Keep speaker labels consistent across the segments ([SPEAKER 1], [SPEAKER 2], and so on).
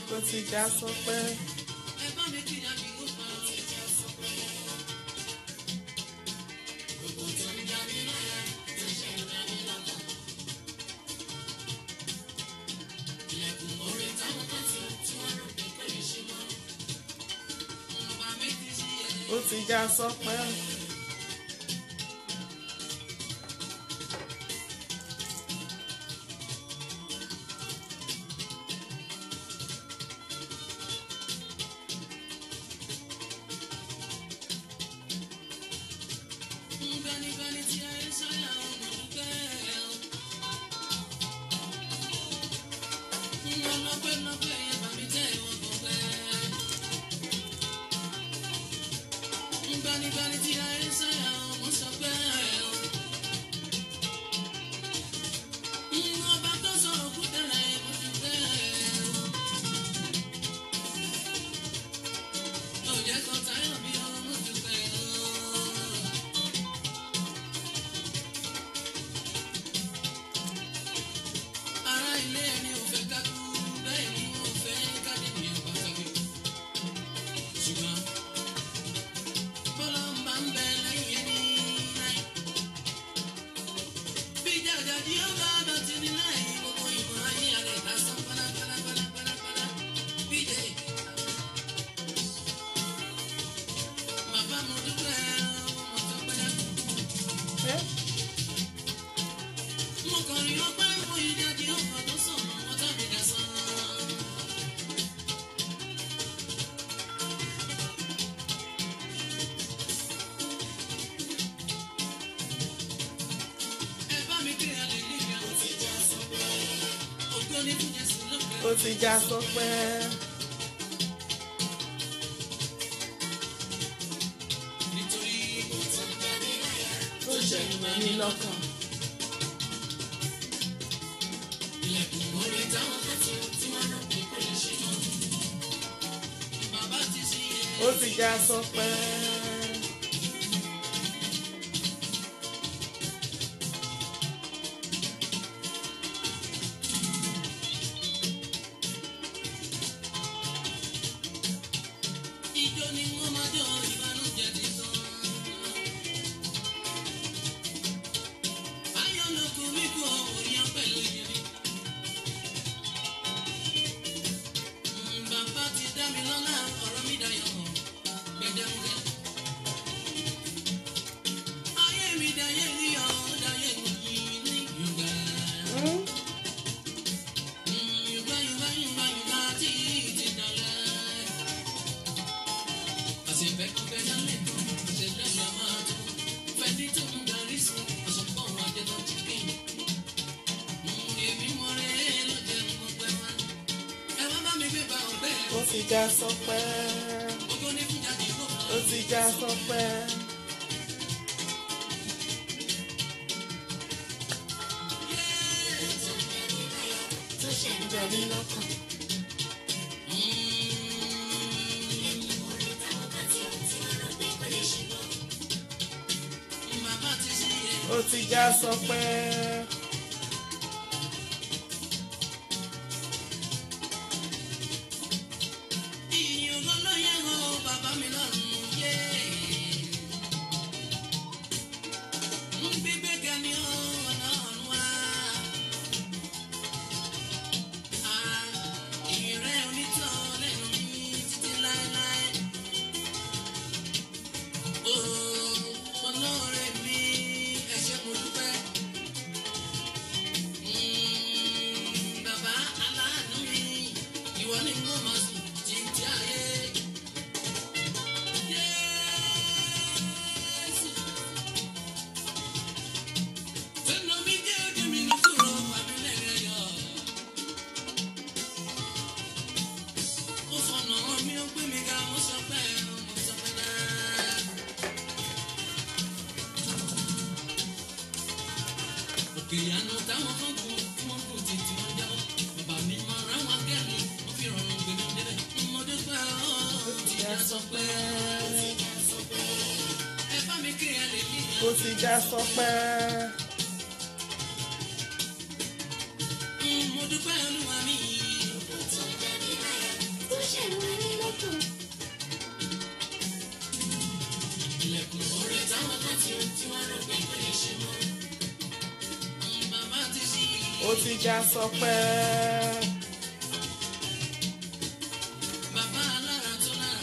[SPEAKER 1] ó ti já sọpẹ́.
[SPEAKER 2] ẹ bá mi kí ìyá mi ó pa ọ́. gbogbo tó ń já mi láyà tó ṣe ń rẹ́ mi lọ́kàn. ilẹ̀kùn orí táwọn kan ti tí wọ́n rò pé kò lè ṣe mọ́. ọba mi ti ṣí ẹ̀.
[SPEAKER 1] ó ti já sọpẹ́.
[SPEAKER 2] Gbanigbani tí ayé sọ́yà ọmọ dúpẹ́ o. Mo lọ́pẹ́ lọ́pẹ́ yẹn bá mi tẹ́ ìwọ̀n gbọ̀pẹ́. Gbanigbani tí ayé sọ́yà ọmọ sọpẹ́ o. Ọba tó sọ̀rọ̀ kú tẹ̀lé mo dúpẹ́ o. Òjẹ́ kan táyọ̀ bí ọmọ dúpẹ́ o. Ará ilé ẹni ò fẹ́ ká kú, bẹ́ẹ̀ ni wọn ò fẹ́ ká dènìyàn pàtàkì. Ṣùgbọ́n bọ́lá ń bá ń bẹ lẹ́yìn ẹni láì. Bí jàjàdí ó bá dọ̀tí ní láì, gbogbo ìmọ̀ ayé rẹ̀ dá sán pálápálápálápálá. Bíjẹ́ bàbá mo dúpẹ́ mo tọ́pẹ́.
[SPEAKER 1] ẹ́
[SPEAKER 2] Mo kàn rí ọpẹ́ mo ìdájí ọkọ̀ tó sàn, mo tàbí dá sán. Ẹ bá mi kí hallelujah. Ògo ni fún Jésù lókè.
[SPEAKER 1] ó ti já sọpẹ́.
[SPEAKER 2] Nítorí
[SPEAKER 1] ó ṣẹ̀yìn mẹ́ni lọ́kàn.
[SPEAKER 2] ilẹ̀kùn orí táwọn kan ti tí wọ́n rò pé kò lè ṣe mọ́. Bàbá ti ṣí ẹ.
[SPEAKER 1] ó ti já sọpẹ́.
[SPEAKER 2] Ijó ni wọ́n máa jọ ìbànújẹ́ ti tán. Ayọ̀ ló kù mí kú orí ọpẹ́ ló yẹ mí. Mm, Bàbá ti dá mi lọ́lá ọ̀rọ̀ mi dayọ̀ gbẹdẹmukẹ. Ayé mi dayé níyọ̀ dayé mi ní Yorùbá.
[SPEAKER 1] Hmm?
[SPEAKER 2] Mm, Yorùbá Yorùbá Yorùbá Yorùbá tí ti dọ̀lẹ́. Àṣepẹ́kọ̀pẹ́ lálẹ́ kan, ṣe lẹ́yìn àwọn àtọ́. Fẹ́ni tó ń darí sí, ọ̀ṣọ́pọ̀ wọn jẹ́ lọ jí kí. Èmi mọ rẹ̀ ló jẹ́ mo pẹ́ wá. Ẹ wá bá mi gbé ba ọ̀bẹ.
[SPEAKER 1] ó ti já sọpẹ́.
[SPEAKER 2] Ògo ní fún jáde kó kàn.
[SPEAKER 1] ó ti já sọpẹ́. tó ṣẹ̀yìn mẹ́ni lọ́kàn.
[SPEAKER 2] Bàbá ti ṣí ẹ.
[SPEAKER 1] ó ti já sọpẹ́.
[SPEAKER 2] Ìyìn ògo ló yẹ o, bàbá mi lọ́run yé. Gbígbé ga ni ó ọ̀nà ọ̀run wá. Ìyìn rẹ̀ onítọ̀ lẹ́nu mi títí láéláé. Ó olóore mi, ẹ ṣé mo dúpẹ́. Mm, Bàbá aláàánú mi, ìwọ ni mo máa sùn títí ayé. Jésù. Fẹ́nu mi jẹ́ ojú mi ní kúrò, àbí lẹ́rẹ̀ yọ. Ó fọ̀nà mi, ó gbé mi ga, ó sọ pé mo sọ pé náà. Òkè ìyanu táwọn kan kú, tí wọ́n kú títí wọ́n jábọ́. Bàbá mi máa rán wọn kẹ́mi, wọ́n fi rọrùn gbèmí débẹ̀. Mo dúpẹ́ ó ti já sọ pé. Ẹ bá mi kí ẹ lè ní
[SPEAKER 1] ó ti já sọpẹ́.
[SPEAKER 2] Mo dúpẹ́ olúwa mi.
[SPEAKER 1] ó ti já sọpẹ́.
[SPEAKER 2] Bàbá alára tó lára.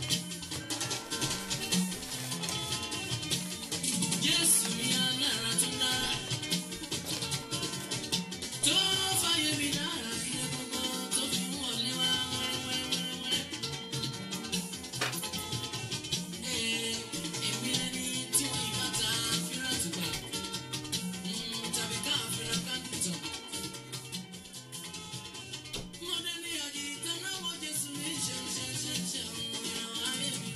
[SPEAKER 2] Jésù mi alára tó lára. Tó fàyè mi lára kí ẹ gbogbo tó fi ń wọlé wá wẹ́rẹ́wẹ́rẹ́. Ee, èmi ẹni tí wọ́n yí bàtà fírà tùgbà. Tàbí ká fírà ká nìtàn. Mo dé ní ọ̀dì ìtẹ́náwó Jésù ní ṣe ṣe ṣe ṣe ìran ayé mi.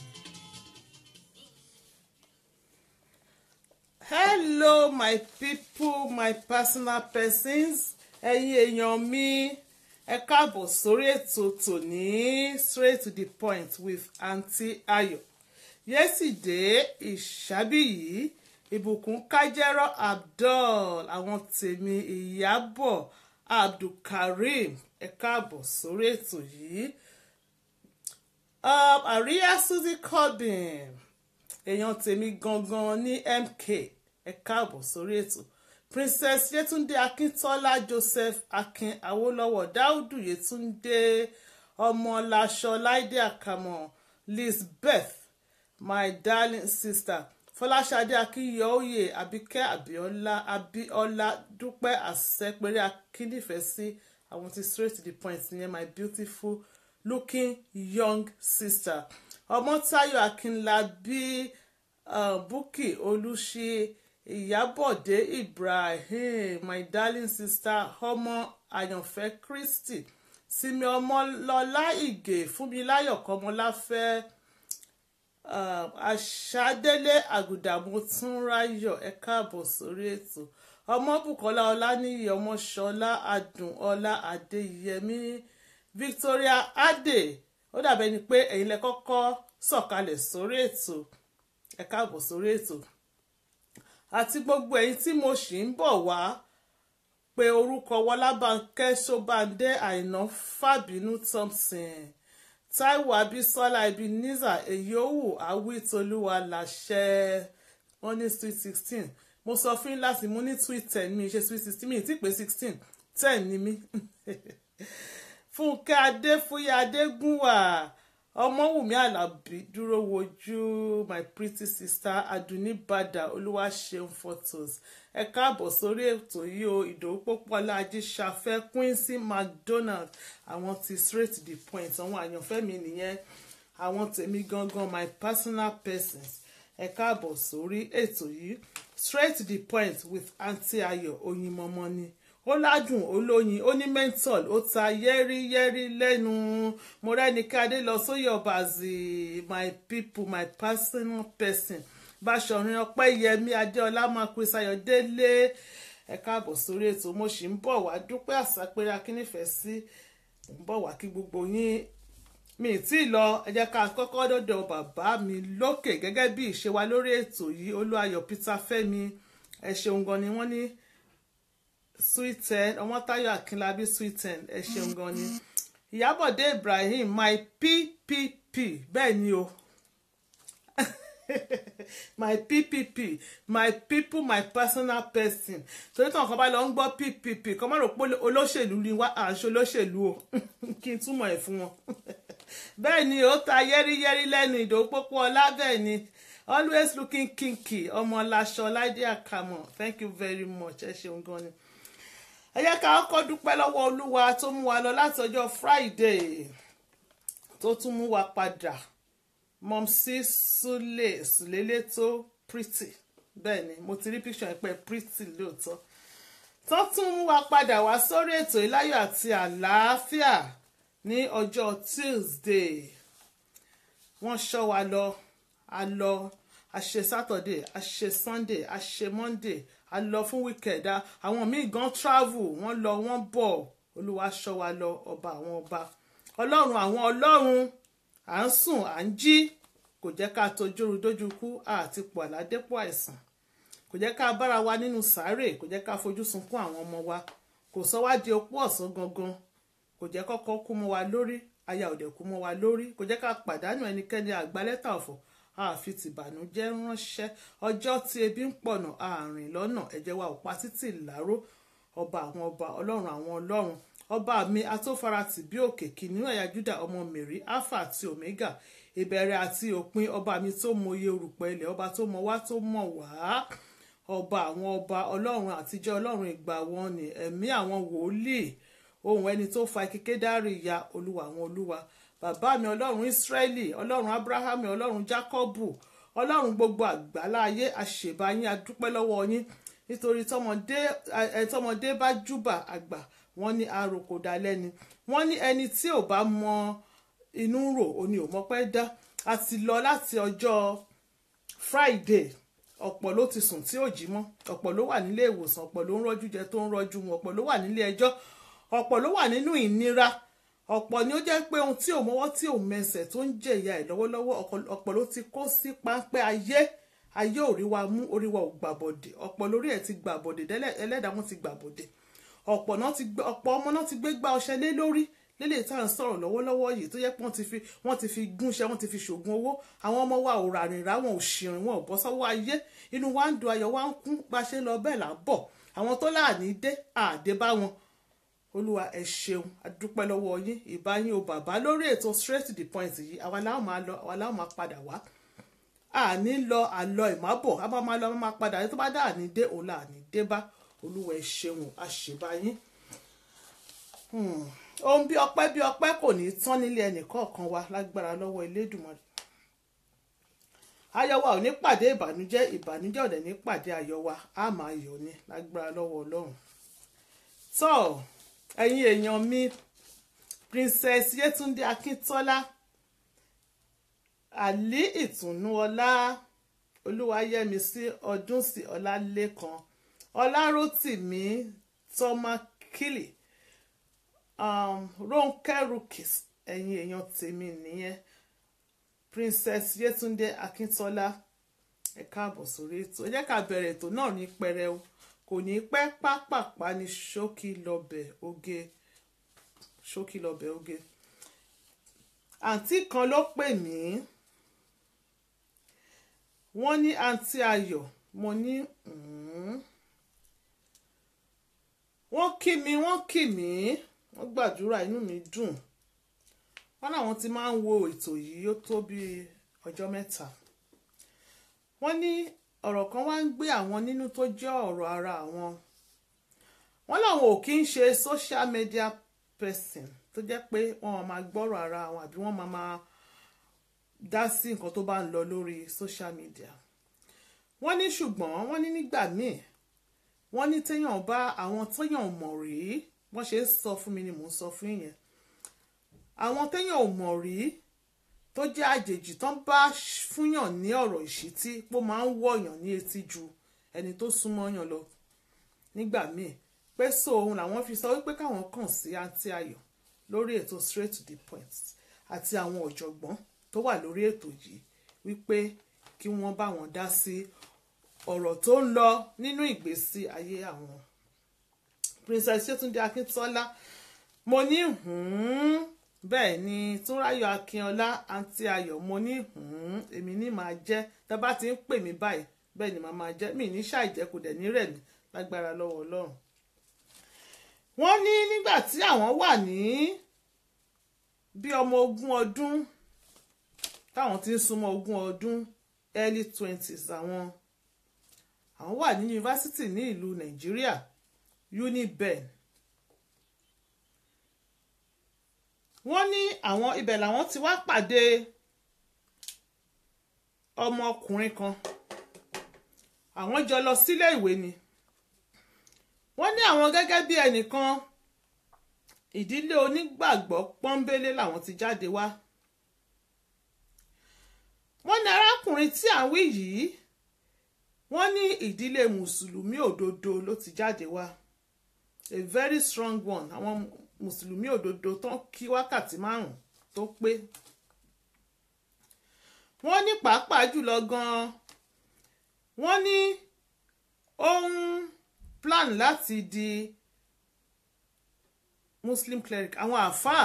[SPEAKER 1] hello my people my personal persons ẹ̀yin èèyàn mi ẹ káàbọ̀ sórí ètò tòní straight to the point with aunty Ayọ̀ yesterday ìṣàbíyí ìbùkún kájẹ́rọ́ abdul àwọn tèmi ìyábọ̀ abdulkareem ẹ káàbọ̀ sórí ètò yìí um, àríyá suzy corbin èèyàn tèmi gangan ní mk ẹ káàbọ̀ sórí ètò princess yetunde akíntola joseph akin awolowo daudu yetunde ọmọláṣọ láìdé àkàmọ lisbeth my darling sister fọláṣadé akínyọ̀ọ́yè àbíkẹ́ abíọ́lá abíọ́lá dúpẹ́ àṣẹpẹrẹ akínífẹ̀sí àwọn ti straight to the point nìyẹn my beautiful looking young sister ọmọtáyọ̀ akínlábí uh, bukki olùṣí ìyábọ̀dé ibrahim my darling sister ọmọ àyànfẹ́ christy sinmi ọmọlọ́lá ìgè fúnmiláyọ̀ kọ́mọláfẹ́ um, àṣàdélé àgùdàmù túnráyọ̀ ẹ káàbọ̀ sórí ètò ọmọbùkọ́lá ọláníyì ọmọṣọlá adùnọlá adéyẹmí victoria adé ó dàbẹ́ ni pé ẹ̀yin lẹ kọ́kọ́ sọ̀kalẹ̀ sórí ètò ẹ káàbọ̀ sórí ètò àti gbogbo ẹ̀yin tí mo sì ń bọ̀ wá pé orúkọ wọlábànkẹ́ ṣọ́bàndé àìná fàbínú thompson taiwo abisola ebenezer èyíòwò awítolúwa láṣẹ wọn ní sweet sixteen mo sọ fún yín láti mú ní sweet ten mi ṣe sweet sixteen mi ì tí pé sixteen ten ni mí fúnkẹ́ adéfúyẹ́ adégúnwà ọmọwùmí alábí dúró wojú my pretty sister aduni bada olúwaṣeun photos ẹ káàbọ̀ sórí ètò yìí o ìdòwú pópọ́lá ajíṣafẹ́ quincy mcdonald àwọn ti straight to the point àwọn àyànfẹ́ mi nìyẹn àwọn tèmi gangan my personal persons ẹ káàbọ̀ sórí ètò yìí straight to the point with aunty ayọ̀ oyinmọmọ ni ó ládùn olóyin ó ní menthol ó ta yẹ́rìyẹ́rì lẹ́nu mo rẹ́nikadé lọ sóyè ọ̀bàzì my people my personal person báṣọ̀rin ọpẹ́yẹmí adéọlá marcus ayọ̀délé ẹ káàbọ̀ sórí ètò mo sì ń bọ̀ wá dúpẹ́ àsápẹ́rẹ́ akínífẹ̀ẹ́ sí ń bọ̀ wá kí gbogbo yín mi ì tí ì lọ ẹ jẹ́ ká kọ́kọ́ dọ́dọ̀ bàbá mi lókè gẹ́gẹ́ bí ìṣe wa lórí ètò yìí olúayọ̀ peter fẹ́mi ẹ ṣeun gan ni wọ́n ní sweet ten ọmọtáyọ̀ akínlábí sweet ten ẹ ṣeun gan ni ìyábọ̀dé ibrahim my ppp bẹ́ẹ̀ ni o my ppp my people my personal person torí tí wọn kan bá lọ ń gbọ́ ppp kọ́ máa rò pé olóṣèlú ni wá à ń ṣe olóṣèlú o kí n túmọ̀ ẹ̀ fún wọn bẹ́ẹ̀ ni ó ta yẹ́rìyẹ́rì lẹ́nu ìdòwú pópó ọlá bẹ́ẹ̀ ni always looking kinky ọmọ laṣọ láìdí àkàmọ̀ thank you very much ẹ ṣeun gan ni ẹ jẹ́ ká kọ́kọ́ dúpẹ́ lọ́wọ́ olúwa tó mú wa lọ láti ọjọ́ friday tó tún mú wa padà mọ̀mísí súlẹ̀ súlélẹ̀ tó pretty bẹ́ẹ̀ ni mo ti rí picture yẹn pé pretty lóòótọ́ tó tún mú wa padà wá sórí ètò ìláyọ̀ àti àlàáfíà ní ọjọ́ tuesday wọ́n ṣọ́ wa lọ a lọ a ṣe saturday a ṣe sunday a ṣe monday a lọ fún weekend àwọn míì gan travel wọ́n lọ wọ́n bọ̀ olúwa ṣọ́ wa lọ ọba àwọn ọba ọlọ́run àwọn ọlọ́run à ń sùn à ń jí kò jẹ́ ká tojúru dójú kú àti pọ̀ àládépọ̀ àìsàn kò jẹ́ ká bára wa nínú sàárè kò jẹ́ ká fojú sunkún àwọn ọmọ wa kò sọ wá di opó ọ̀sán gangan kò jẹ́ kọ́kọ́ kú mọ́ wa lórí aya òde kú mọ́ wa lórí kò jẹ́ ká pàdánù ẹnikẹ́ni àgbálẹ́tà ọ̀fọ̀ àfi tìbànújẹ́ ránṣẹ́ ọjọ́ tí ebi ń pọ̀nà àárín lọ́nà ẹ̀jẹ̀ wa ò pa títì láró ọba àwọn ọba ọlọ́run àwọn ọlọ́run ọba mi atófaratì bí òkè kìnìún ẹ̀yà júdà ọmọ mary alpha àti omega ìbẹ̀rẹ̀ àti òpin ọba mi tó mọye orùpẹ̀ ilẹ̀ ọba tó mọ wá tó mọ̀ wá ọba àwọn ọba ọlọ́run àtijọ́ ọlọ́run ìgbà wọn ni ẹ̀mí àwọn wòlíì ohun ẹni tó fa kíké dárí ìyá olúwa àwọn olúwa bàbá mi ọlọ́run ìsírẹ́lì ọlọ́run abrahamu ọlọ́run jákọ́bù ọlọ́run gbogbo àgbáláyé àṣèbáyín adúpẹ́ lọ́wọ́ yín nítorí tọmọdé ẹ tọmọdé bá júbà àgbà wọ́n ní àròkò dalẹ́ni wọ́n ní ẹni tí ò bá mọ inú rò ó ní òmọ́pẹ́ dá a ti lọ láti ọjọ́ friday ọ̀pọ̀ ló ti sùn tí ò jí mọ́ ọ̀pọ̀ ló wà nílé ìwòsàn ọ̀pọ̀ ló ń rọ́jú jẹ tó ń rọ́jú mu ọ̀pọ̀ ló wà nílé ẹjọ́ ọ̀pọ̀ ló wà nínú ìnira ọ̀pọ̀ ni ó jẹ́ pé ohun tí ò mọ́wọ́ tí ò mẹsẹ̀ tó ń jẹ ìyà ẹ̀ lọ́wọ́lọ́wọ́ ọ̀pọ̀ ló ti kó sí páńpẹ́ ayé ayé ò rí wa mú orí wa ò gbàbọ̀dè ọ̀pọ̀ lórí ẹ̀ ti gbàbọ̀dè ẹlẹ́dàá wọn ti gbàbọ̀dè ọ̀pọ̀ ọmọ náà ti gbé gbá ọṣẹ lé lórí lélẹ̀ tá à ń sọ̀rọ̀ lọ́wọ́lọ́wọ́ yìí tó yẹ pé wọ́n ti fi wọ́n ti fi gúnṣẹ́ wọ́n ti fi ṣògùn owó àwọn ọmọ wa ò ràrìn rà wọn ò ṣìrìn wọn ò bọ́ sọ́wọ́ ayé inú wa ń dùn ayọ̀ wa ń kún bá a ṣe ń lọ bẹ́ẹ̀ là ń bọ̀ àwọn tó láàní dé àdé bá wọn olúwa ẹ ṣeun adúpẹ́ lọ́wọ́ yín ìbá yín o bàbá lórí ètò straight to the point yìí àwa làwọn máa lọ àwa làwọn máa padà wá àní lọ àlọ ìmábọ̀ a máa máa lọ a máa padà tó bá dá àní dé òun là ní dé bá olúwa ẹ ṣeun àṣebá yín ohun bí ọpẹ́ bí ọpẹ́ kò ní tán nílé ẹnìkọ̀ọ̀kan wa lágbára lọ́wọ́ Elédùmarè ayọ̀ wa ò ní pàdé ìbànújẹ́ ìbànújẹ́ ò dẹ̀ ní pàdé ayọ̀ wa á máa yọ̀ ni lágbára lọ́wọ́ Ọlọ́run tó ẹ̀yin èèyàn mi Princess Yétúndé Akíntọ́lá àlí ìtùnú ọlá olúwayẹmísí ọdúnsì ọlálẹ́kan ọlárótìmí tọ́mákìlì um, Rónkẹ́ Rukis ẹ̀yin èèyàn tèmi nìyẹn Princess Yétúndé Akíntọ́lá ẹ káàbọ̀ sórí ètò ẹ jẹ́ ká bẹ̀rẹ̀ ètò náà ní pẹrẹu kò ní pẹ́ pápápá ní ṣókí lọ́bẹ̀ oge ṣókí lọ́bẹ̀ oge àǹtí kan ló pè mí wọ́n ní àǹtí ayọ̀ mo ní wọ́n kí mi wọ́n kí mi wọ́n gbàdúrà inú mi dùn wọ́n láwọn ti máa ń wo ètò yìí ó tó bí ọjọ́ mẹ́ta wọ́n ní ọ̀rọ̀ kan wá ń gbé àwọn nínú tó jẹ́ ọ̀rọ̀ ara àwọn wọ́n láwọn ò kí ń ṣe social media person tó jẹ́ pé wọ́n máa gbọ́rọ̀ ara àwọn àbí wọ́n máa máa dá sí nǹkan tó bá ń lọ lórí social media wọ́n ní ṣùgbọ́n wọ́n ní nígbà míì wọ́n ní téèyàn bá àwọn téèyàn mọ̀ rí wọ́n ṣe ń sọ fún mi ni mò ń sọ fún yẹn àwọn téèyàn ò mọ̀ rí tó jẹ́ àjèjì tán bá fúnyàn ní ọ̀rọ̀ ìṣítí pó máa ń wọ̀yàn ní etí ju ẹni tó súnmọ́ yàn lọ nígbà míì pé so òun làwọn fi sọ wípé káwọn kàn sí àǹtí ayọ̀ lórí ètò straight to the point àti àwọn ọ̀jọ̀gbọ́n tó wà lórí ètò yìí wípé kí wọ́n bá wọn dá sí ọ̀rọ̀ tó ń lọ nínú ìgbésí ayé àwọn Princess Yétúndé Akíntọ́lá mo ní bẹ́ẹ̀ ni Túnráyọ̀ Akínọlá àǹtí Ayọ̀ mo ní èmi ní máa jẹ́ tá bá ti ń pè mí báyìí bẹ́ẹ̀ ni màá máa jẹ́ mi ní ṣàìjẹ́ kò dẹ̀ ní rẹ̀ mí lágbára lọ́wọ́ Ọlọ́run wọ́n ní nígbà tí àwọn wà ní bí ọmọ ogún ọdún táwọn ti ń súnmọ́ ogún ọdún early twenties àwọn àwọn wà ní yunifásitì ní ìlú Nàìjíríà UNIBEN wọ́n ní àwọn ibẹ̀ làwọn ti wá pàdé ọmọkùnrin kan àwọn jọ lọ sílé ìwé ni wọ́n ní àwọn gẹ́gẹ́ bí ẹnìkan ìdílé onígbàgbọ́ pọ́nbélé làwọn ti jáde wá wọ́n ní arákùnrin tí à ń wí yìí wọ́n ní ìdílé mùsùlùmí òdodo ló ti jáde wá a very strong one àwọn mùsùlùmí òdodo tán kí wákàtí márùn tó pé wọ́n ní pàápàá jùlọ gan-an wọ́n ní ohun plan láti di muslim cleric àwọn àáfàá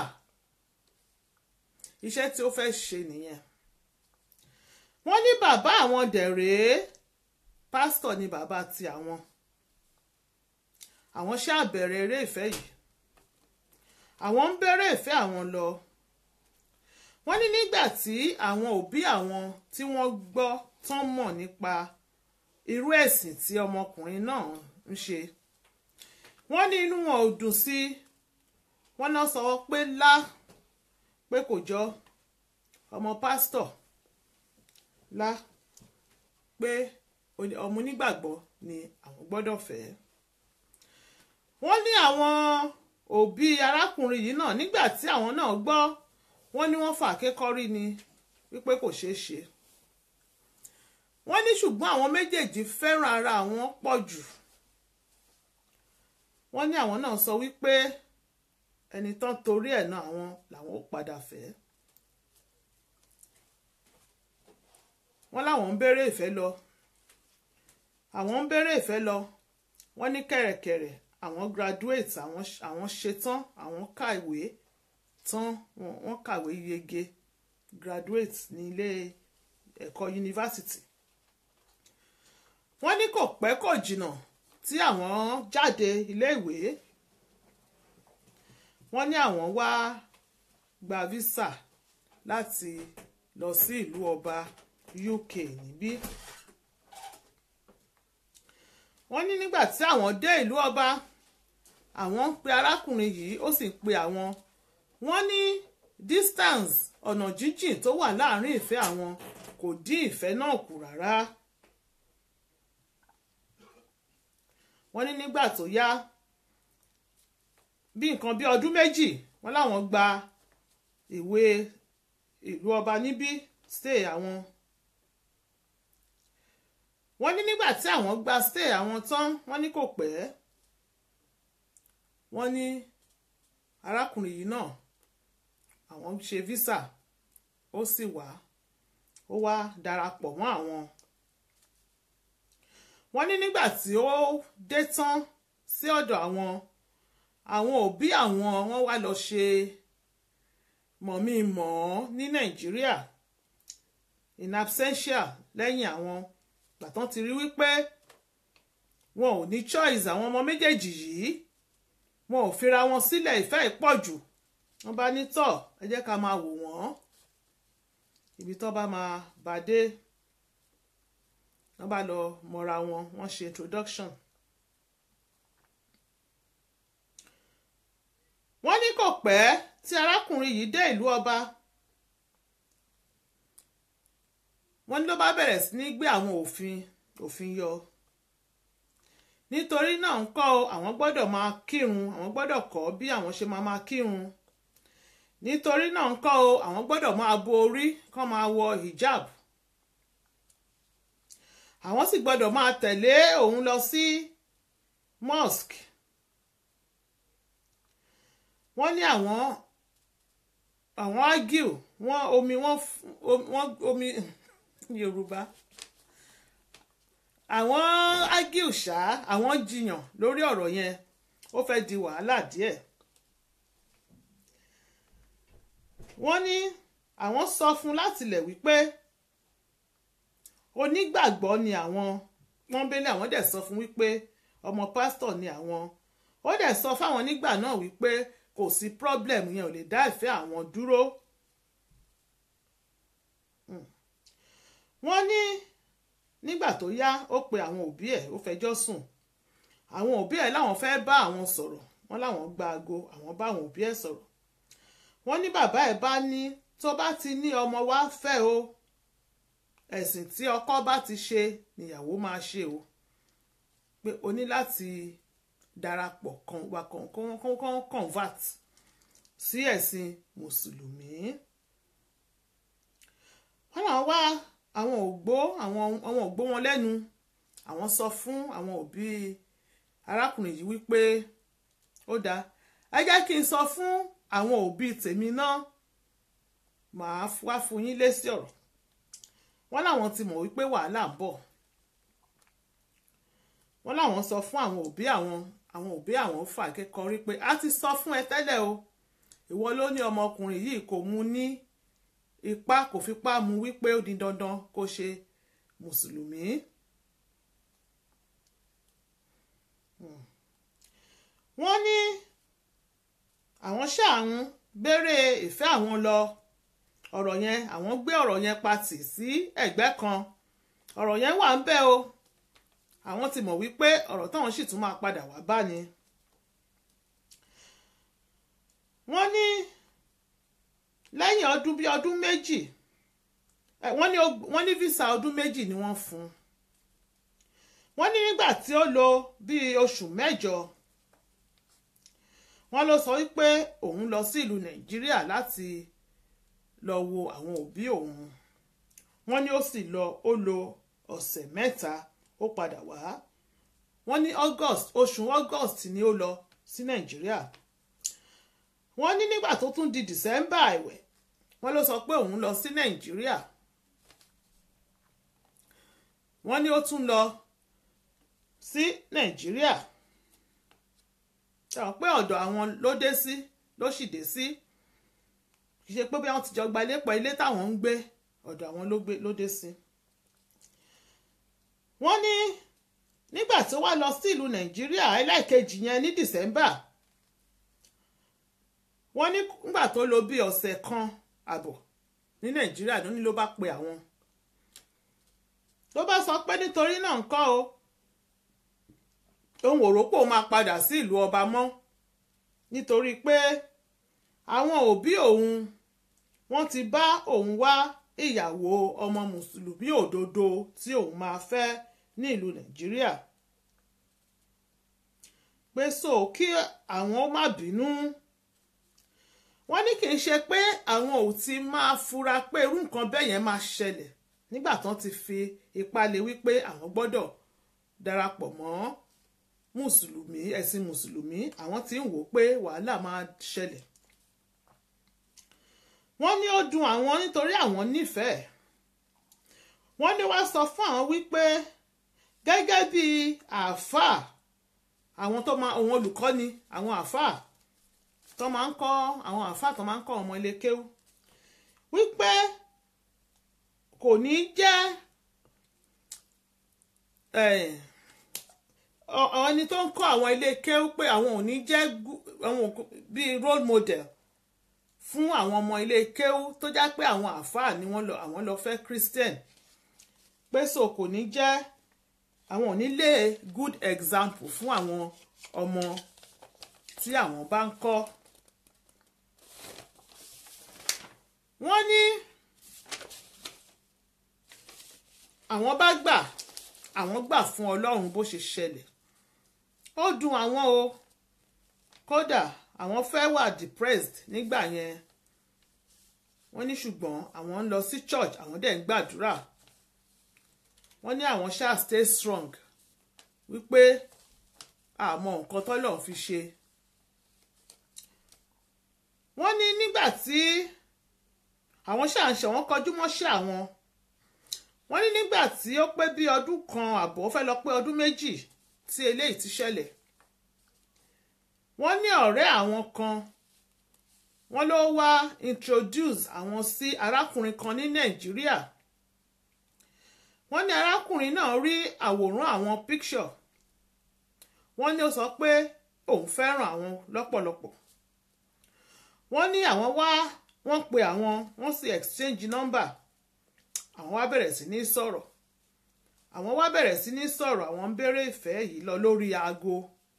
[SPEAKER 1] iṣẹ́ tí ó fẹ́ ṣe nìyẹn wọ́n ní bàbá àwọn dẹ̀rẹ́ pásítọ̀ ni bàbá ti àwọn àwọn ṣáà bẹ̀rẹ̀ eré ìfẹ́ yìí àwọn ń bẹ̀rẹ̀ ìfẹ́ àwọn lọ wọ́n ní nígbà tí àwọn òbí àwọn tí wọ́n gbọ́ tán mọ̀ nípa irú ẹ̀sìn tí ọmọkùnrin náà ń ṣe wọ́n ní inú wọn ò dùn sí wọ́n náà sọ pé lá pé kò jọ ọmọ pásítọ̀ lá pé ọmọ onígbàgbọ́ ni àwọn gbọ́dọ̀ fẹ́ wọ́n ní àwọn òbí arákùnrin yìí náà nígbà tí àwọn náà gbọ́ wọ́n ní wọ́n fà kékọ́rí ni wípé kò ṣeé ṣe wọ́n ní ṣùgbọ́n àwọn méjèèjì fẹ́ràn ara àwọn pọ̀ jù wọ́n ní àwọn náà sọ wípé ẹni tán torí ẹ̀ náà àwọn làwọn ó padà fẹ́ wọ́n láwọn ń béèrè ìfẹ́ lọ àwọn ń béèrè ìfẹ́ lọ wọ́n ní kẹ̀rẹ̀kẹ̀rẹ̀ àwọn graduate àwọn àwọn ṣetán àwọn kàwé tán wọ́n kàwé yege graduate ní ilé ẹ̀kọ́ yunifásitì wọ́n ní kò pẹ́ kò jìnnà tí àwọn jáde iléèwé wọ́n ní àwọn wá gba visa láti lọ sí ìlú ọba UK níbí wọ́n ní nígbà tí àwọn dé ìlú ọba àwọn ń pe arákùnrin yìí ó sì ń pe àwọn wọ́n ní distance ọ̀nà jíjìn tó wà láàrin ìfẹ́ àwọn kò dín ìfẹ́ náà kù rárá. wọ́n ní nígbà tó yá bí nǹkan bí ọdún méjì wọ́n láwọn gba ìwé ìlú ọba níbí stay àwọn wọ́n ní nígbà tí àwọn gba stay àwọn tán wọ́n ní kò pẹ́ wọ́n ní arákùnrin yìí náà àwọn ṣe visa ó sì wá ó wá darapọ̀ mọ́ àwọn wọ́n ní nígbà tí ó dé tán sí ọ̀dọ̀ àwọn àwọn òbí àwọn wọ́n wá lọ ṣe mọ̀mí mọ̀ ọ́ ní nàìjíríà in absentia lẹ́yìn àwọn gbàtàn ti rí wípé wọn ò ní choice àwọn ọmọ méjèèjì yìí wọn ò fira wọn sílẹ̀ ìfẹ́ ìpọ̀jù wọ́n bá ní tọ̀ ẹ jẹ́ ká máa wò wọ́n ibi tó bá máa bá dé wọ́n bá lọ mọ̀ra wọn wọ́n ṣe introduction. wọ́n ní kò pẹ́ tí arákùnrin yìí dé ìlú ọba wọ́n ní ló bá bẹ̀rẹ̀ sí ní gbé àwọn òfin òfin yọ nítorí náà ń kọ́ àwọn gbọ́dọ̀ máa kírun àwọn gbọ́dọ̀ kọ́ bí àwọn ṣe máa máa kírun nítorí náà ń kọ́ àwọn gbọ́dọ̀ máa bo orí kán máa wọ hijab àwọn sì gbọ́dọ̀ máa tẹ̀lé òun lọ sí mosque wọ́n ní àwọn àwọn argue wọ́n omi wọ́n wọ́n omi yorùbá àwọn argue ṣá àwọn jiyàn lórí ọ̀rọ̀ yẹn ó fẹ́ di wàhálà díẹ̀ wọ́n ní àwọn sọ fún látilẹ̀ wípé onígbàgbọ́ ni àwọn pọ́nbélé àwọn dẹ̀ sọ fún wípé ọmọ pásítọ̀ ni àwọn ó dẹ̀ sọ fáwọn nígbà náà wípé kò sí problem yẹn ò lè dá ìfẹ́ àwọn dúró. wọ́n ní nígbà tó yá ó pe àwọn òbí ẹ̀ ó fẹjọ́ sùn àwọn òbí ẹ̀ láwọn fẹ́ bá àwọn sọ̀rọ̀ wọ́n láwọn gba aago àwọn bá àwọn òbí ẹ̀ sọ̀rọ̀ wọ́n ní bàbá ẹ̀ bá ní tó bá ti ní ọmọ wá fẹ́ o ẹ̀sìn tí ọkọ bá ti ṣe níyàwó máa ṣe o pé o ní láti darapọ̀ kan wà kan kan kan convert sí ẹ̀sìn mùsùlùmí wọ́n náà wá àwọn ògbó àwọn àwọn ògbó wọn lẹ́nu àwọn sọ fún àwọn òbí arákùnrin yìí wípé ó dáa ẹ jẹ́ kí n sọ fún àwọn òbí tèmi náà màá wá fún yín lésì ọ̀rọ̀ wọ́n láwọn ti mọ̀ wípé wàhálà ń bọ̀ wọ́n láwọn sọ fún àwọn òbí àwọn àwọn òbí àwọn fà kẹ́kọ̀ọ́ rí pé a ti sọ fún ẹ tẹ́lẹ̀ o ìwọ ló ní ọmọkùnrin yìí kò mú ní ipá kò fipá mú wípé ó di dandan kó ṣe mùsùlùmí. wọ́n ní àwọn ṣáàrùn béèrè ìfẹ́ àwọn lọ ọ̀rọ̀ yẹn àwọn gbé ọ̀rọ̀ yẹn patì sí ẹ̀gbẹ́ kan ọ̀rọ̀ yẹn wà ń bẹ̀ o àwọn ti mọ̀ wípé ọ̀rọ̀ táwọn sì tún máa padà wá bá ni. wọ́n ní lẹ́yìn ọdún bíi ọdún méjì wọ́n ní wọ́n ní visa ọdún méjì ni wọ́n fún un wọ́n ní nígbà tí ó lò bíi oṣù mẹ́jọ wọ́n ló sọ wípé òun lọ sí ìlú nàìjíríà láti lọ wo àwọn òbí òun wọ́n ní ó sì lọ ó lò ọ̀sẹ̀ mẹ́ta ó padà wá wọ́n ní august oṣù august ni ó lọ sí nàìjíríà wọ́n ní nígbà tó tún di december ẹ̀wẹ̀ wọ́n ló sọ pé òun lọ sí nàìjíríà wọ́n ní ó tún lọ sí nàìjíríà ṣàwọn pé ọ̀dọ̀ àwọn ló dé sí ló sì dé sí kì í ṣe pé bí wọ́n ti jọ gba ilé pọ̀ ilé táwọn ń gbé ọ̀dọ̀ àwọn ló dé sí. wọ́n ní nígbà tó wá lọ sí ìlú nàìjíríà ẹlẹ́ẹ̀kejì yẹn ní december wọ́n ní nígbà tó lò bí ọ̀sẹ̀ kan àbọ̀ ní nàìjíríà ló ní ló bá pe àwọn ló bá sọ pé nítorí náà ń kọ́ o òun ò rò pé òun máa padà sí ìlú ọba mọ́ nítorí pé àwọn òbí òun wọ́n ti bá òun wá ìyàwó ọmọ mùsùlùmí òdodo tí òun máa fẹ́ ní ìlú nàìjíríà pé so kí àwọn ó má bínú wọ́n ní kì í ṣe pé àwọn ò ti máa fura pé irú nǹkan bẹ́ẹ̀ yẹn máa ṣẹlẹ̀ nígbà tán ti fi ipá lé wípé àwọn gbọ́dọ̀ darapọ̀ mọ́ mùsùlùmí ẹ̀sìn mùsùlùmí àwọn tí ń wò pé wàhálà máa ṣẹlẹ̀ wọ́n ní ó dùn àwọn nítorí àwọn nífẹ̀ẹ́ wọ́n ní wá sọ fún àwọn wípé gẹ́gẹ́ bí àáfàá àwọn tó máa àwọn olùkọ́ni àwọn àáfàá tó máa ń kọ́ àwọn àáfàá tó máa ń kọ́ ọmọ ilé kéwú wípé kò ní jẹ́ ẹni tó ń kọ́ àwọn ilé kéwú pé àwọn ò ní jẹ́ àwọn bíi role model fún àwọn ọmọ ilé kéwú tó já pé àwọn àáfàá ni wọ́n lọ àwọn lọ fẹ́ christian pé so kò ní jẹ́ àwọn ò ní lé good example fún àwọn ọmọ tí àwọn bá ń kọ́ wọ́n ní àwọn bá gbà àwọn gbà fún ọlọ́run bó ṣe ṣẹlẹ̀ ó dùn àwọn o kódà àwọn fẹ́ wà depressed nígbà yẹn wọ́n ní ṣùgbọ́n àwọn ń lọ sí church àwọn dẹ̀ ń gbàdúrà wọ́n ní àwọn ṣáà stay strong wípé àmọ́ nǹkan tọ́lọ̀ fi ṣe wọ́n ní nígbà tí àwọn ṣáà ń ṣe wọ́n kọjú mọ́ṣẹ́ àwọn wọ́n ní nígbà tí ó pé bí ọdún kan àbọ̀ fẹ́ lọ pé ọdún méjì tí eléyìí ti ṣẹlẹ̀ wọ́n ní ọ̀rẹ́ àwọn kan wọ́n ló wá introduce àwọn sí arákùnrin kan ní nàìjíríà wọ́n ní arákùnrin náà rí àwòrán àwọn picture wọ́n ní ó sọ pé òun fẹ́ràn àwọn lọ́pọ̀lọpọ̀ wọ́n ní àwọn wá wọ́n pe àwọn wọ́n sì exchange number àwọn wá bẹ̀rẹ̀ sí ní sọ̀rọ̀ àwọn wá bẹ̀rẹ̀ sí ní sọ̀rọ̀ àwọn ń béèrè ìfẹ́ yìí lọ lórí aago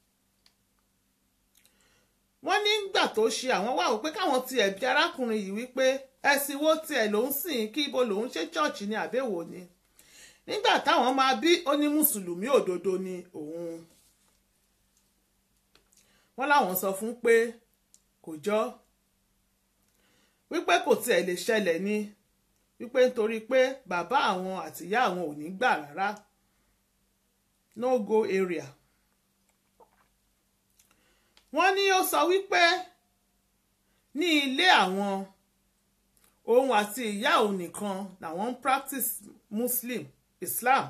[SPEAKER 1] wọ́n nígbà tó ṣe àwọn wá wò pé káwọn tiẹ̀ bí arákùnrin yìí wípé ẹ̀sìn wo tiẹ̀ ló ń sìn kí ibo lòún ṣe chọ́ọ̀chì ní àbẹ̀wò ni nígbà táwọn máa bí ó ní mùsùlùmí òdodo ni òun wọ́n láwọn sọ fún pé kò jọ wípé kò tiẹ̀ lè ṣẹlẹ̀ ni wípé nítorí pé bàbá àwọn àtìyá àwọn ò ní gbà rárá no go area wọ́n ní ó sọ wípé ní ilé àwọn òun àti ìyá òun nìkan làwọn ń practice muslim islam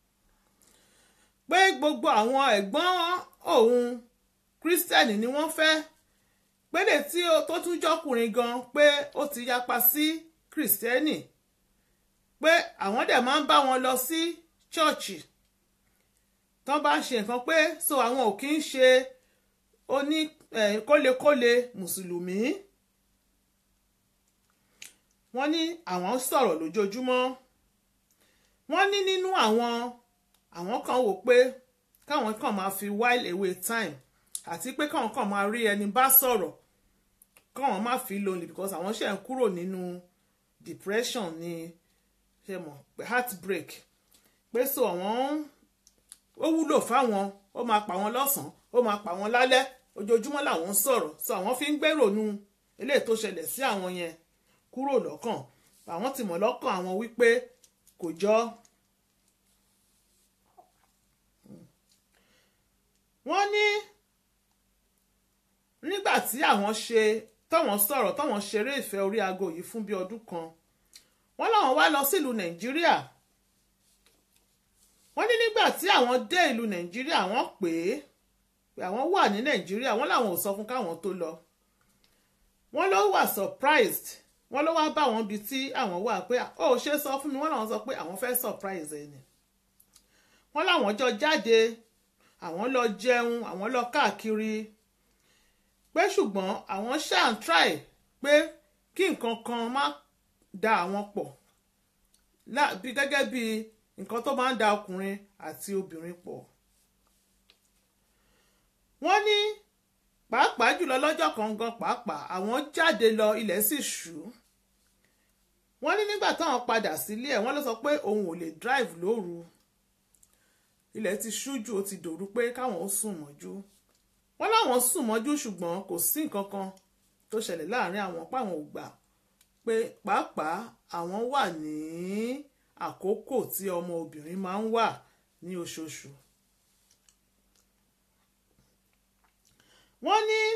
[SPEAKER 1] pé gbogbo àwọn ẹ̀gbọ́n òun kírísítẹ́nì ni wọ́n fẹ́ pédè tí tó tún jọkùnrin gan pé ó ti yapa sí kírísítẹ́nì pé àwọn dẹ̀ máa ń bá wọn lọ sí chọ́ọ̀chì tán bá ń ṣe nǹkan pé so àwọn ò kí ń ṣe oní eh, kólekóle mùsùlùmí wọ́n ní àwọn sọ̀rọ̀ lójoojúmọ́ wọ́n ní nínú àwọn àwọn kan wò pé káwọn kàn máa fi while away time àti pé káwọn kàn máa rí ẹni bá sọ̀rọ̀ káwọn má fi lonely because àwọn ṣe ń kúrò nínú depression ní ṣe mọ̀ pé heartbreak pé so àwọn ó wúlò fáwọn ó máa pa wọn lọ́sàn-án ó máa pa wọn lálẹ́ ojoojúmọ́ làwọn ń sọ̀rọ̀ so àwọn fi ń gbèrònú eléyìí tó ṣẹlẹ̀ sí àwọn yẹn kúrò lọ́kàn àwọn ti mọ̀ lọ́kàn àwọn wípé kò jọ wọ́n ní nígbà tí àwọn ṣe tọ́wọ́n sọ̀rọ̀ tọ́wọ́n ṣeré ìfẹ́ orí aago yìí fún bí ọdún kan wọ́n láwọn wá lọ sílùú nàìjíríà wọ́n ní nígbà tí àwọn dé ìlú nàìjíríà wọ́n pè é pé àwọn wà ní nàìjíríà wọ́n làwọn ò sọ fún káwọn tó lọ wọ́n ló wà surprised wọ́n ló wá bá wọn bí tí àwọn wà pé ó ṣe sọ fún mi wọ́n làwọn sọ pé àwọn fẹ́ surprise ẹ̀ ni wọ́n làwọn jọ jáde àwọn lọ jẹun àwọn lọ káàkiri pé ṣùgbọ́n àwọn ṣáà ń try pé kí nǹkan kan má da àwọn pọ̀ bí gẹ́gẹ́ bí nǹkan tó máa ń da ọkùnrin àti obìnrin pọ̀. wọ́n ní pàápàá jùlọ lọ́jọ́ kan gan pàápàá àwọn jáde lọ ilẹ̀ sì ṣú. wọ́n ní nígbà táwọn padà sílé ẹ̀ wọ́n ló sọ pé òun ò lè drive lóru ilẹ̀ ti ṣú jù ó ti dòru pé káwọn ó sùn mọ́jú wọ́n láwọn sùn mọ́jú ṣùgbọ́n kò sí nǹkan kan tó ṣẹlẹ̀ láàrin àwọn páwọn ò gbà pé pàápàá àwọn wà ní àkókò tí ọmọ obìnrin máa ń wà ní oṣooṣù. wọ́n ní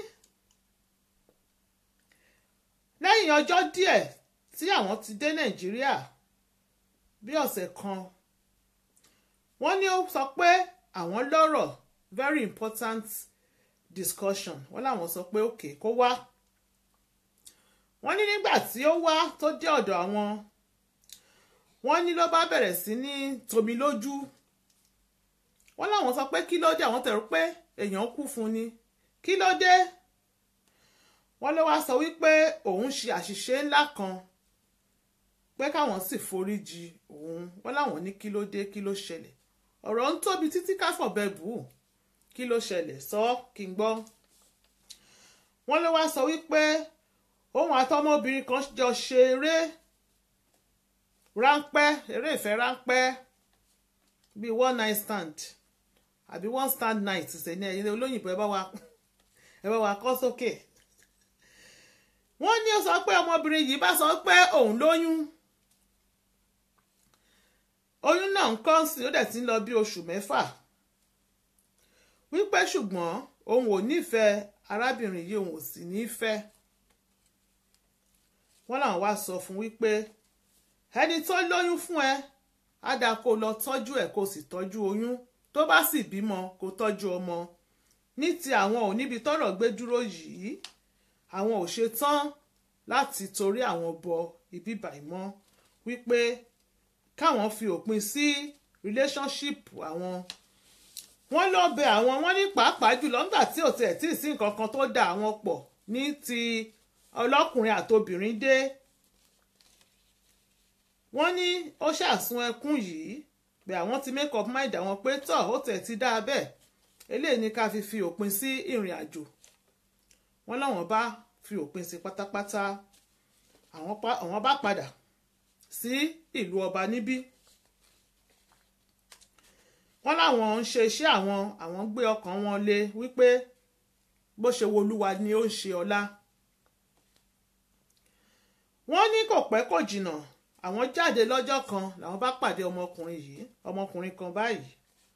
[SPEAKER 1] lẹ́yìn ọjọ́ díẹ̀ tí àwọn ti dé nàìjíríà bí ọ̀sẹ̀ kan wọ́n ní ó sọ pé àwọn lọ́rọ̀ very important discussion wọ́n láwọn sọ pé òkè kó wá wọ́n ní nígbà tí ó wá tó dé ọ̀dọ̀ àwọn wọ́n ní ló bá bẹ̀rẹ̀ sí ní tomi lójú wọ́n láwọn sọ pé kí ló dé àwọn tẹ̀rù pé èèyàn kú fún ni kí ló dé wọ́n ló wá sọ wípé òun ṣe àṣìṣe ńlá kan pé káwọn sì foríjì òun wọ́n láwọn ní kí ló dé kí ló ṣẹlẹ̀ ọ̀rọ̀ ń tóbi títí káfọ̀bẹ bù ú kí ló ṣẹlẹ̀ sọ kí n gbọ́ wọ́n ló wá sọ wípé òun àtọmọbìnrin kan jọ ṣe eré ráńpẹ́ eré ìfẹ́ ráńpẹ́ bíi one night stand àbí one stand night ṣe ní ẹ̀yin olóyìnbó ẹ bá wa ẹ bá wa kọ́ sókè wọ́n ní ó sọ pé ọmọbìnrin yìí bá sọ pé òun lóyún oyún náà ń kọ́ sí ó dẹ̀ ti ń lọ bí oṣù mẹ́fà wípé ṣùgbọ́n òun ò nífẹ̀ẹ́ arábìnrin yìí òun ò sì nífẹ̀ẹ́ wọ́n làwọn wá sọ fún wípé ẹni tó lóyún fún ẹ á dáa kó lọ tọ́jú ẹ̀ kó sì tọ́jú oyún tó bá sì bímọ kó tọ́jú ọmọ ní ti àwọn ò níbi tọ́rọ̀ gbé dúró yìí àwọn ò ṣe tán láti torí àwọn bọ ibi bàìmọ́ wípé káwọn fi òpin sí relationship àwọn wọ́n lọ bẹ àwọn wọ́n ní pàápàá jùlọ nígbà tí ò tiẹ̀ tí ì sí nǹkan kan tó dà àwọn pọ̀ ní ti ọlọ́kùnrin àtobìnrin dé wọ́n ní ó ṣàsun ẹkún yìí bẹ́ẹ̀ àwọn ti make up mind àwọn pé tọ̀ ó tẹ̀ ti dáa bẹ́ẹ̀ eléyìí ni ká fi fi òpin sí ìrìn àjò wọ́n láwọn bá fi òpin sí pátápátá àwọn bá padà sí ìlú ọba níbí wọ́n láwọn ń ṣe iṣẹ́ àwọn àwọn gbé ọkàn wọn lé wípé bó ṣe wo olúwa ni ó ń ṣe ọlá wọ́n ní kò pẹ́ kò jìnnà àwọn jáde lọ́jọ́ kan làwọn bá pàdé ọmọkùnrin yìí ọmọkùnrin kan báyìí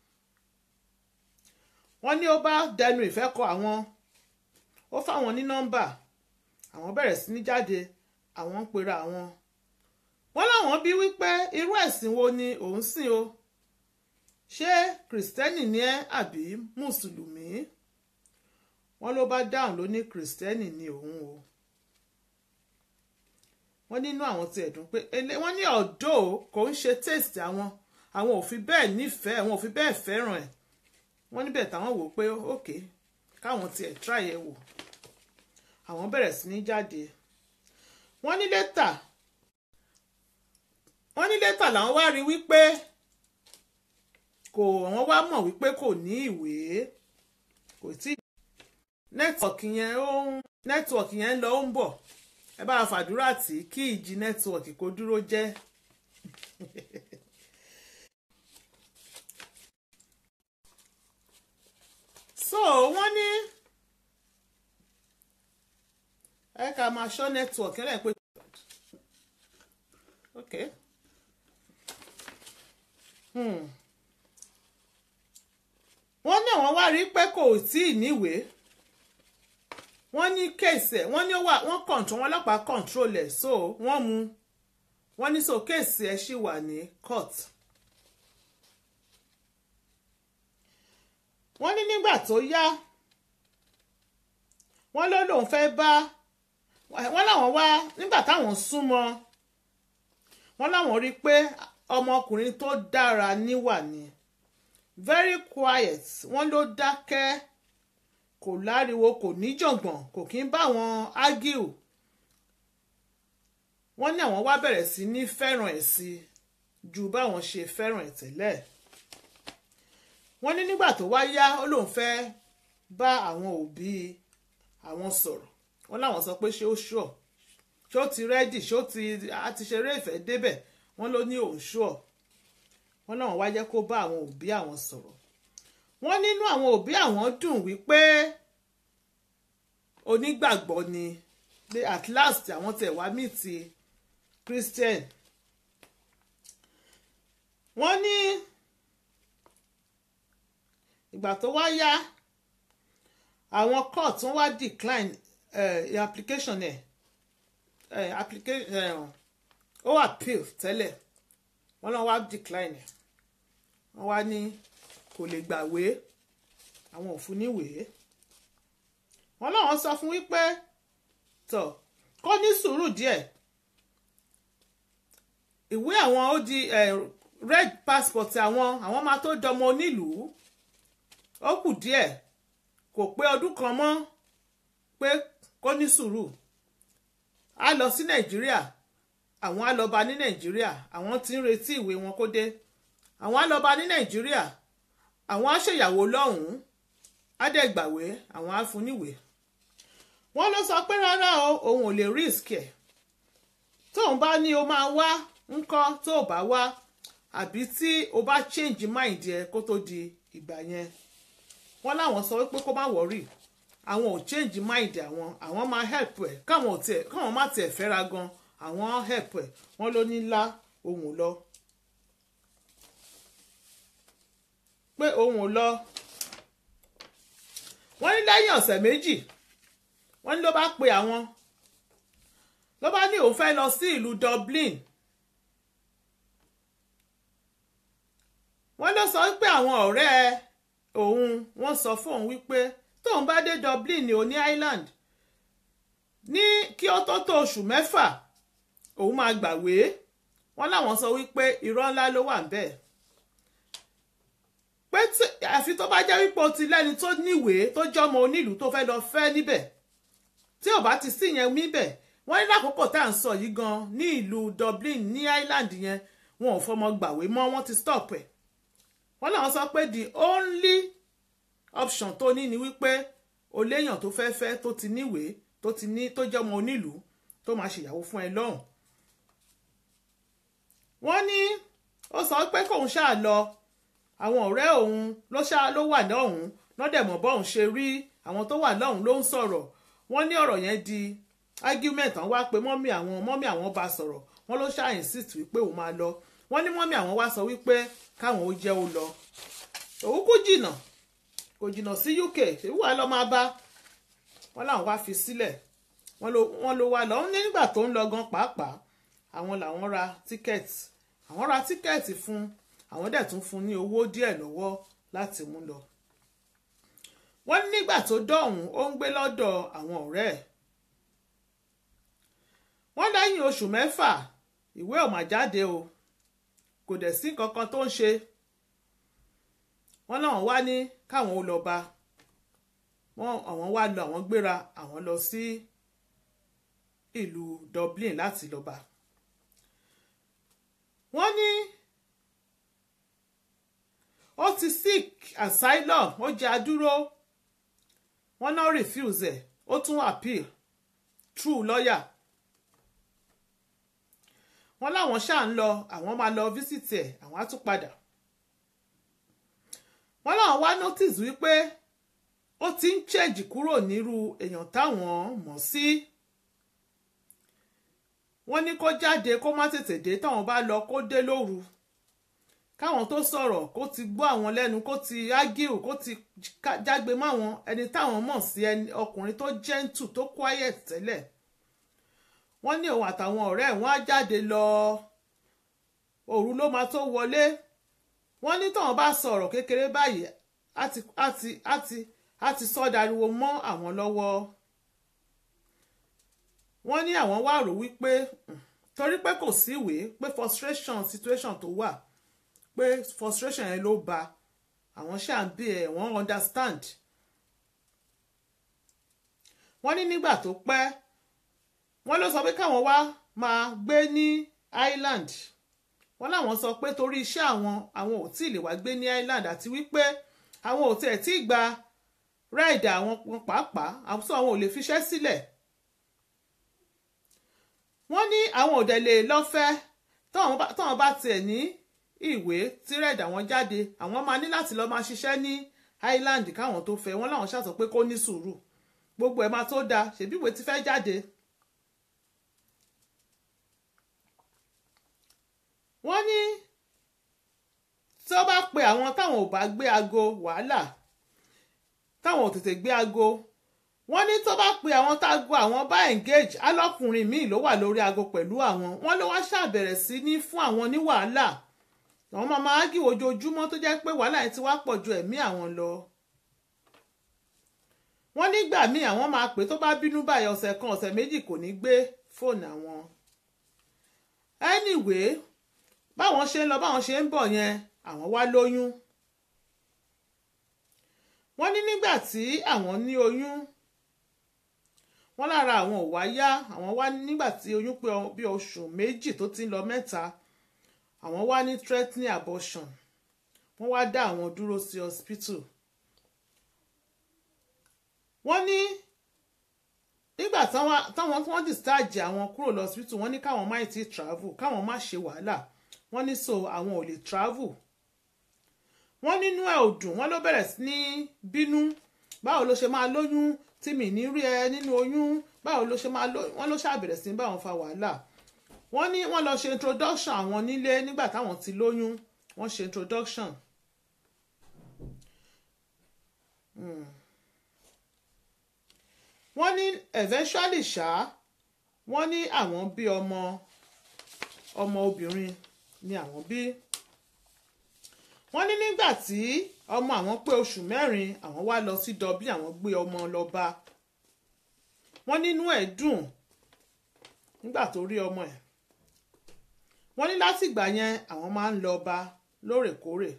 [SPEAKER 1] wọ́n ní ó bá dẹnu ìfẹ́ kọ àwọn ó fáwọn ní nọ́mbà àwọn bẹ̀rẹ̀ sí ní jáde àwọn ń pera àwọn wọ́n láwọn bí wípé irú ẹ̀sìn wo ni òun sìn o ṣé kìrìsìtẹ́nì ni ẹ́ àbí mùsùlùmí wọ́n ló bá dáhùn ló ní kìrìsìtẹ́nì ni òun o wọ́n nínú àwọn ti ẹ̀dùn pé wọ́n ní ọ̀dọ́ kò ń ṣe taste àwọn àwọn ò fi bẹ́ẹ̀ nífẹ̀ẹ́ àwọn ò fi bẹ́ẹ̀ fẹ́ràn ẹ̀ wọ́n níbẹ̀ táwọn wò pé ókè káwọn tiẹ̀ try ẹ̀ wò àwọn bẹ̀rẹ̀ sí ní jáde wọ́n ní lẹ́tà wọ́n ní lẹ́tà làwọn wá rí wípé kò wọ́n wá mọ̀ wípé kò ní ìwé kò tí nẹ́tíwọ̀kì yẹn ó ń nẹ́tíwọ̀kì yẹn ń lọ ó ń bọ̀ ẹ bá fàdúrà tí kí ìjì nẹ́tíwọ̀kì kó dúró jẹ́ so wọ́n ní ẹ ká máa ṣọ́ nẹ́tíwọ̀kì ẹ̀ pé ok hmm. wọ́n ní àwọn wá rí pé kò tí ì níwèé wọ́n ní kéèsì ẹ̀ wọ́n ní ó wà wọ́n kọ̀ǹtrol wọn ọlọ́pàá control ẹ̀ so wọ́n mú wọ́n ní so kéèsì ẹ̀ ṣì wà ní court. wọ́n ní nígbà tó yá wọ́n ló lóun fẹ́ bá wọ́n láwọn wá nígbà táwọn súnmọ́ wọ́n láwọn rí i pé ọmọkùnrin tó dára níwà ni very quiet wọ́n ló dákẹ́ kò láriwo kò níjọ̀ngbọ̀n kò kí ń bá wọn argue wọ́n ní àwọn wá bẹ̀rẹ̀ sí ní fẹ́ràn ẹ̀ sí ju báwọn ṣe fẹ́ràn ẹ̀ tẹ́lẹ̀ wọ́n ní nígbà tó wá yá ó lóun fẹ́ bá àwọn òbí àwọn sọ̀rọ̀ wọ́n láwọn sọ pé ṣé ó ṣùọ̀ ṣé ó ti rẹ́dì ṣé ó ti a ti ṣeré ìfẹ́ débẹ̀ wọ́n ló ní òun ṣùọ̀ wọ́n láwọn wá jẹ́ kó bá àwọn òbí àwọn sọ̀rọ̀ wọ́n nínú àwọn òbí àwọn dùn wípé onígbàgbọ́ ni pé at last àwọn tẹ̀ wá mí ti Christian wọ́n ní ìgbà tó wá yá àwọn court wọ́n wá decline uh, application ẹ̀ uh, application uh, ó appeal tẹ́lẹ̀ wọ́n náà wá decline ẹ̀ wọ́n wá ní kò lè gbàwé àwọn ò fún níwèé wọ́n láwọn sọ fún wípé tọ̀ kó ní sùúrù díẹ̀ ìwé àwọn ó di red passport àwọn àwọn máa tó dọmọ onílùú ó kù díẹ̀ kò pé ọdún kan mọ́ pé kó ní sùúrù á lọ sí nàìjíríà àwọn á lọ bá ní nàìjíríà àwọn tí ń retí ìwé wọn kó dé àwọn á lọ bá ní nàìjíríà àwọn á ṣèyàwó lọ́hùn-ún á dẹ̀ gbàwé àwọn á fún níwèé wọ́n ló sọ pé rárá o òun ò lè risk ẹ̀ tóun bá ní o máa wá ńkọ́ tó o bá wá àbí tí o bá change mind ẹ kó tó di ìgbà yẹn wọ́n láwọn sọ wípé kó má wọ̀rì àwọn ò change mind àwọn àwọn máa help ẹ̀ káwọn ò tiẹ̀ káwọn má tiẹ̀ fẹ́ra gan àwọn help ẹ̀ wọ́n ló ní lá ohun lọ pé ohun ò lọ wọ́n ní lẹ́yìn ọ̀sẹ̀ méjì wọ́n ní ló bá pe àwọn ló bá ní òun fẹ́ lọ sí ìlú Dublin wọ́n ló sọ wípé àwọn ọ̀rẹ́ òun wọ́n sọ fún òun wípé tóun bá dé Dublin ní oní Ireland ní kí ó tó tó oṣù mẹ́fà òun máa gbàwé wọ́n láwọn sọ wípé irọ́ ńlá ló wà níbẹ̀ pé àfi tó bá jẹ́ wípé o ti lẹ́ni tó níwèé tó jọmọ onílùú tó fẹ́ lọ fẹ́ níbẹ̀ tí ò bá ti sí yẹn níbẹ̀ wọ́n ní lákòókò tá à ń sọ yìí gan ní ìlú Dublin ní Ireland yẹn wọn ò fọmọ gbàwé mọ́ wọ́n ti stop ẹ̀ wọ́n làwọn sọ pé the only option tó ní ni wípé o léèyàn tó fẹ́ fẹ́ tó ti níwèé tó ti ní tó jẹ́ ọmọ onílùú tó máa ṣèyàwó fún ẹ lọ́hùn. wọ́n ní ó sọ pé kóun ṣáà lọ àwọn ọ̀rẹ́ òun ló ṣáà ló wà lọ́hùn lọ́dẹ̀mọ̀ bọ́hùn ṣe rí àwọn tó wà lọ́hùn ló ń sọ̀rọ̀ wọ́n ní ọ̀rọ̀ yẹn di argument àwọn wá pé mọ́mí àwọn mọ́mí àwọn bá sọ̀rọ̀ wọ́n ló ṣáà insist wípé òun máa lọ wọ́n ní mọ́mí àwọn wá sọ wípé káwọn ó jẹ́ ó lọ òun kú jìnnà kò jìnnà sí UK èwú wa lọ máa bá wọn làwọn wá fi sílẹ̀ wọ́n ló wá lọ ní nígbà tó ń lọ gan pàápàá àwọn làwọn ra tíkẹ́ẹ̀tì àwọn ra tíkẹ́ẹ̀tì fún àwọn dẹ̀ tún fún ní owó díẹ̀ lọ́wọ́ láti mú lọ wọ́n ní nígbà tó dọ̀hún ó ń gbé lọ́dọ̀ àwọn ọ̀rẹ́ ẹ̀ wọ́n lẹ́yìn oṣù mẹ́fà ìwé ò mà jáde o kò dẹ̀ sí kankan tó ń ṣe wọ́n náà wá ní káwọn ó lọ bá wọ́n àwọn wá lọ àwọn gbéra àwọn lọ sí ìlú Dublin láti lọ bá wọ́n ní ó ti seek asylum ó jẹ́ adúró wọ́n náà refuse ẹ̀ ó tún appeal through lawyer wọ́n láwọn ṣáà ń lọ àwọn máa lọ visit ẹ̀ àwọn á tún padà wọ́n láwọn wá notice wípé ó ti ń change kúrò nírú èèyàn táwọn mọ̀ sí wọ́n ní kó jáde kó má tètè dé táwọn bá lọ kó dé lóru káwọn tó sọ̀rọ̀ kó ti gbọ́ àwọn lẹ́nu kó ti argue kó ti jágbe mọ́ àwọn ẹni táwọn mọ̀ sí ẹni ọkùnrin tó gentle tó quiet tẹ́lẹ̀ wọ́n ní òun àtàwọn ọ̀rẹ́ ẹ̀ wọ́n á jáde lọ òru ló máa tó wọlé wọ́n ní táwọn bá sọ̀rọ̀ kékeré báyìí àti àti àti àti sọ́dariwo mọ́ àwọn lọ́wọ́ wọ́n ní àwọn wá rò wípé torí pé kò sí ìwé pé frustration situation tó wà pé frustration yẹn ló ba àwọn ṣáà ń bí ẹ̀ wọ́n understand wọ́n ní nígbà tó pẹ́ wọ́n ló sọ pé káwọn wá máa gbé ní Ireland wọ́n láwọn sọ pé torí iṣẹ́ àwọn àwọn ò tí ì lè wá gbé ní Ireland àti wípé àwọn ò tiẹ̀ tí ì gba rẹ́ẹ̀dì àwọn pàápàá àwùjọ àwọn ò lè fiṣẹ́ sílẹ̀ wọ́n ní àwọn ò dẹ̀ lè lọ́fẹ́ táwọn bá tiẹ̀ ní ìwé tí rẹ́ẹ̀dì àwọn jáde àwọn máa ní láti lọ́ọ́ máa ṣiṣẹ́ ní Ireland káwọn tó fẹ́ wọ́n láwọn ṣàtọ̀ pé kó ní sùúrù gbogbo ẹ̀ máa tó dáa ṣèbí ìwé ti fẹ́ jáde. wọ́n ní tí ó bá pe àwọn táwọn ò bá gbé aago wàhálà táwọn ò tètè gbé aago wọ́n ní tó bá pe àwọn tágo àwọn bá engage alọ́kùnrin míì ló wà lórí aago pẹ̀lú àwọn wọ́n ló wá ṣàbẹ̀rẹ̀ sí ní fún àwọn ní wàhálà àwọn máa máa ágì ojoojúmọ́ tó jẹ́ pé wàhálà yẹn ti wá pọ̀ ju ẹ̀mí àwọn lọ. wọ́n nígbà míì àwọn máa pè tó bá bínú báyìí ọ̀sẹ̀ kan ọ̀sẹ̀ méjì kò ní gbé fóònù àwọn. anyway báwọn ṣe ń lọ báwọn ṣe ń bọ̀ yẹn àwọn wá lóyún. wọ́n ní nígbà tí àwọn ní oyún wọ́n lára àwọn ò wá yá àwọn wá nígbà tí oyún pé bí oṣù méjì tó ti ń lọ mẹ́ta àwọn wá ní threatening abortion wọ́n wá dá àwọn dúró sí hospital wọ́n ní nígbà táwọn wọ́n discharge àwọn kúrò lọ hospital wọ́n ní káwọn má ti travel káwọn má ṣe wàhálà wọ́n ní so àwọn ò lè travel wọ́n nínú ẹ̀ ò dùn wọ́n ló bẹ̀rẹ̀ sí ní bínú báwo ló ṣe máa lóyún tí mi ní rí ẹ nínú oyún báwo ló ṣe máa lóyún wọ́n ló ṣàbẹ̀rẹ̀ sí ní báwọn fa wàhálà wọ́n ní wọ́n lọ ṣe introduction àwọn nílé nígbà táwọn ti lóyún wọ́n ṣe introduction. Hmm. wọ́n ní eventually ṣá wọ́n ní àwọn bí ọmọ ọmọ obìnrin ni àwọn bí wọ́n ní nígbà tí ọmọ àwọn pé oṣù mẹ́rin àwọn wá lọ sí Dublin àwọn gbé ọmọ lọ bá wọ́n nínú ẹ̀ dùn nígbà tó rí ọmọ ẹ̀ wọ́n ní látìgbà yẹn àwọn máa ń lọ bá lóòrèkóòrè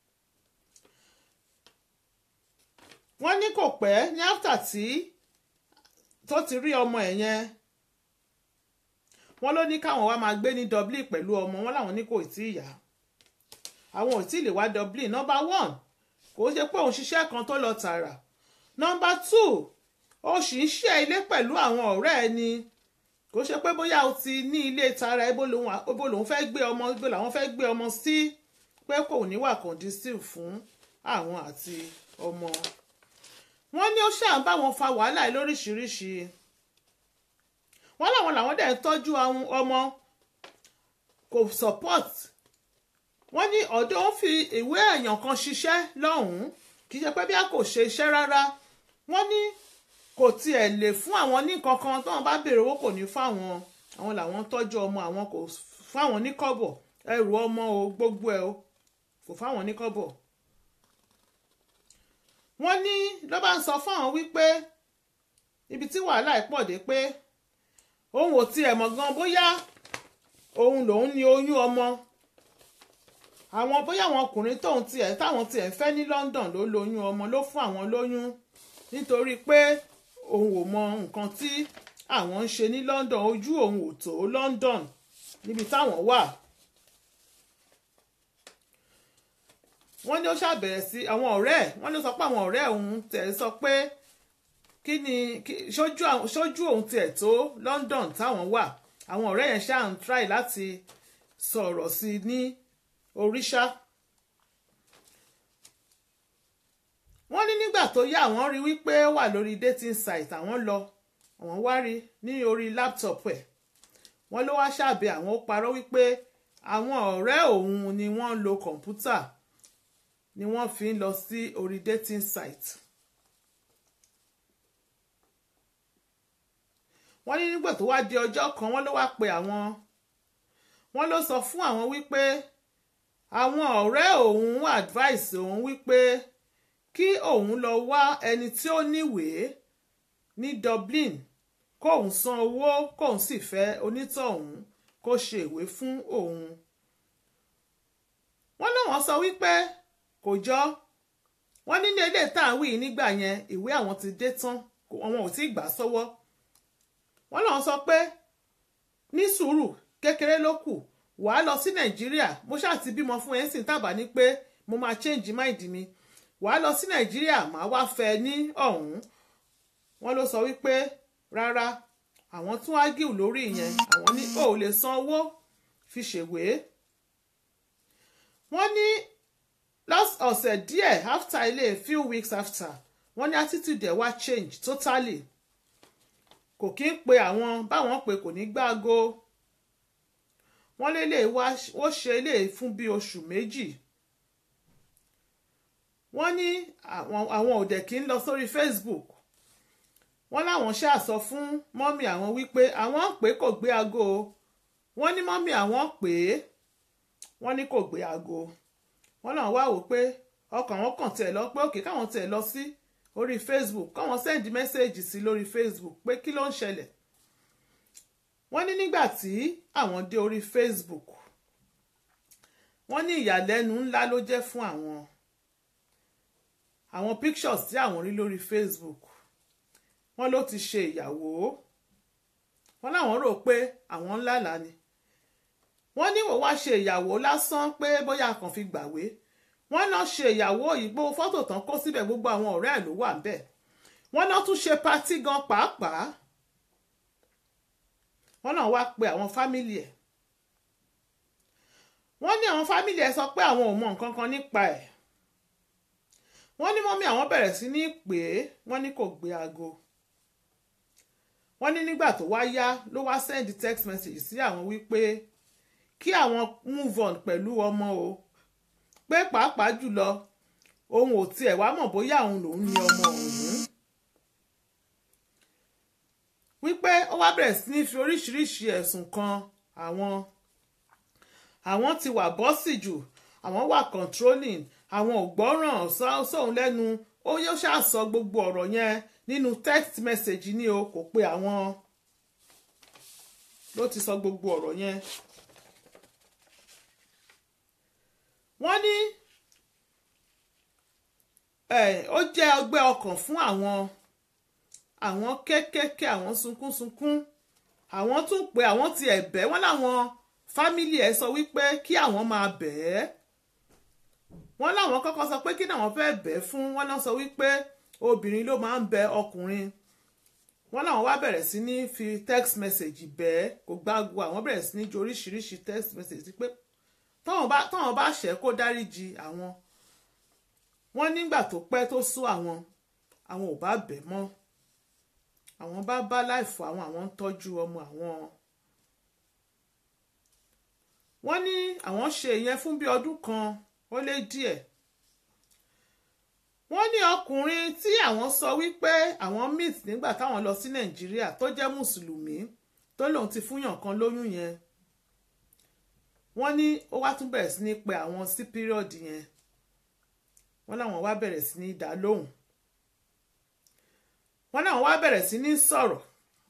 [SPEAKER 1] wọ́n ní kò pẹ́ ní after tí tó ti rí ọmọ ẹ̀ yẹn wọ́n ló ní káwọn wá máa gbé ní Dublin pẹ̀lú ọmọ wọn láwọn ní kò tí ì yá àwọn ò tí ì lè wá Dublin number one kò ṣe pé òun ṣiṣẹ́ kan tó lọ tààrà number two ó sì ń ṣe ilé pẹ̀lú àwọn ọ̀rẹ́ ẹ ni kò ṣe pé bóyá o ti ní ilé tara ibo lòun fẹ́ gbé ọmọ ibo làwọn fẹ́ gbé ọmọ sí pé kò ní wà conducive fún àwọn àti ọmọ wọ́n ní ó ṣáà ń bá wọn fa wàhálà lóríṣiríṣi wọ́n láwọn làwọn dẹ̀ ń tọ́jú ọmọ kò support wọ́n ní ọ̀dọ́ ń fi ìwé èèyàn kan ṣiṣẹ́ lọ́hùn-ún kì í ṣe pé bí a kò ṣe iṣẹ́ rárá wọ́n ní kò tiẹ̀ lè fún àwọn ní kankan tí wọ́n bá béèrè owó kò ní fáwọn àwọn làwọn tọ́jú ọmọ àwọn kò fáwọn ní kọ́bọ̀ ẹrù ọmọ o gbogbo ẹ o kò fáwọn ní kọ́bọ̀ wọ́n ní ló bá ń sọ fún àwọn wípé ibi tí wàhálà ẹ̀ pọ̀ dé pé òun ò tiẹ̀ mọ̀ gan bóyá òun lòun ní oyún ọmọ àwọn bóyá àwọn ọkùnrin tóun tiẹ̀ táwọn tiẹ̀ fẹ́ ní London ló lóyún ọmọ ló fún àwọn lóyún nítorí pé òun ò mọ nǹkan tí àwọn ń ṣe ní London ojú òun ò tó London níbi táwọn wà. wọ́n ní ó ṣàbẹ̀rẹ̀ sí àwọn ọ̀rẹ́ ẹ̀ wọ́n ló sọ pé àwọn ọ̀rẹ́ òun tẹ̀ sọ pé kí ni ṣojú òun tiẹ̀ tó London táwọn wà àwọn ọ̀rẹ́ yẹn ṣáà ń try láti sọ̀rọ̀ sí i ní oríṣà. wọ́n ní nígbà tó yá àwọn rí wípé ó wà lórí dating site àwọn lọ àwọn wá rí ní orí laptop ẹ̀ wọ́n ló wá ṣàbẹ̀ àwọn ó parọ́ wípé àwọn ọ̀rẹ́ òun ni wọ́n ń lo kọ̀ǹpútà ni wọ́n fi ń lọ sí orí dating site. wọ́n ní nígbà tó wá di ọjọ́ kan wọ́n ló wá pe àwọn wọ́n ló sọ fún àwọn wípé àwọn ọ̀rẹ́ òun advice òun wípé kí òun lọ wá ẹni tí ó níwèé ní Dublin kóun san owó kóun sì fẹ́ onítọ̀hún kó ṣe ìwé fún òun. wọ́n náà wọ́n sọ wípé kò jọ wọ́n ní ní ilé tá à ń wí nígbà yẹn ìwé àwọn ti dé tán àwọn ò tí ì gbà sọ́wọ́ wọ́n náà sọ pé ní sùúrù kékeré ló kù wàá lọ sí nàìjíríà mo ṣáà ti bímọ fún ẹ ń sìn tábà ní pé mo máa change mind mi wàá lọ sí nàìjíríà màá wá fẹ́ ní ọ̀hún wọ́n ló sọ wípé rárá àwọn tún ágìl lórí ìyẹn àwọn ní ò lè san owó fi ṣèwé wọ́n ní ọ̀sẹ̀ díẹ̀ after ilé few weeks after wọ́n ní attitude ẹ̀ wá change totally kò kí ń pe àwọn báwọn pè kò ní gbáago wọ́n lé lè wá ó ṣe lè fún bí oṣù méjì wọ́n ní àwọn òdẹ̀ kí ń lọ sórí Facebook wọ́n láwọn ṣáà sọ fún mọ́mì àwọn wípé àwọn pé kò gbé aago wọ́n ní mọ́mì àwọn pé wọ́n ní kò gbé aago wọ́n náà wá wò pé ọkàn wọn kàn tẹ̀ lọ pé òkè káwọn tẹ̀ lọ sí orí Facebook káwọn sẹ́ndì mẹ́sẹ̀gì sí lórí Facebook pé kí ló ń ṣẹlẹ̀ wọ́n ní nígbà tí àwọn dé orí Facebook wọ́n ní ìyàlẹ́nu ńlá ló jẹ́ fún àwọn àwọn pictures tí àwọn rí lórí Facebook wọ́n ló ti ṣe ìyàwó wọ́n láwọn rò pé àwọn ńlá là ni wọ́n ní wò wá ṣe ìyàwó lásán pé bóyá kàn fi gbàwé wọ́n náà ṣe ìyàwó yìí gbogbo fọ́tò tán kó síbẹ̀ gbogbo àwọn ọ̀rẹ́ ẹ̀ ló wà ń bẹ̀ wọ́n náà tún ṣe patí gan pàápàá wọ́n náà wá pe àwọn fámìlì ẹ̀ wọ́n ní àwọn fámìlì ẹ̀ sọ pé àwọn ò mọ nǹkan kan nípa ẹ̀ wọ́n ní mọ́mí àwọn bẹ̀rẹ̀ sí ní pè é wọ́n ní kò gbé aago wọ́n ní nígbà tó wá yá ló wá send text message sí àwọn wípé kí àwọn move on pẹ̀lú ọmọ o pé pàápàá jùlọ òun ò tiẹ̀ wá mọ̀ bóyá òun lòún ní ọmọ òun wípé ó wá bẹ̀rẹ̀ sí ní fi oríṣiríṣi ẹ̀sùn kan àwọn àwọn ti wà bọ́sì jù àwọn wà controlling àwọn ò gbọ́ràn sóun lẹ́nu ó yóò ṣàṣọ gbogbo ọ̀rọ̀ yẹn nínú text message ni o kò pé àwọn ló ti sọ gbogbo ọ̀rọ̀ yẹn. wọ́n ní ó jẹ́ ọgbẹ́ ọkàn fún àwọn àwọn kéékèèké àwọn sunkúnsunkún àwọn tún pé àwọn ti ẹ̀bẹ̀ wọ́n láwọn fámìlì ẹ̀ sọ wípé kí àwọn máa bẹ̀ ẹ́ wọ́n láwọn kọ́kọ́ sọ pé kí náwọn fẹ́ bẹ̀ ẹ́ fún wọ́n náà sọ wípé obìnrin ló máa ń bẹ ọkùnrin wọ́n láwọn wá bẹ̀rẹ̀ sí ní fi text message bẹ̀ ẹ́ kò gbáàgò àwọn bẹ̀rẹ̀ sí ní ju oríṣiríṣi text message pé táwọn bá táwọn bá ṣẹ̀ kó dáríjì àwọn wọ́n nígbà tó pẹ́ tó sú àwọn àwọn ò bá bẹ̀ mọ́ àwọn bá bá láìfọ àwọn àwọn ń tọ́jú ọmọ àwọn wọ́n ní àwọn ṣe ìyẹn fún bí ọdún kan ó lé díẹ̀ wọ́n ní ọkùnrin tí àwọn sọ wípé àwọn meet nígbà táwọn lọ sí nàìjíríà tó jẹ́ mùsùlùmí tó lòun ti fúnyàn kan lóyún yẹn wọ́n ní ó wá tún bẹ̀rẹ̀ sí ní pe àwọn sí pírọ̀dì yẹn wọ́n láwọn wá bẹ̀rẹ̀ sí ní dá lóhùn wọ́n náà wá bẹ̀rẹ̀ sí ní sọ̀rọ̀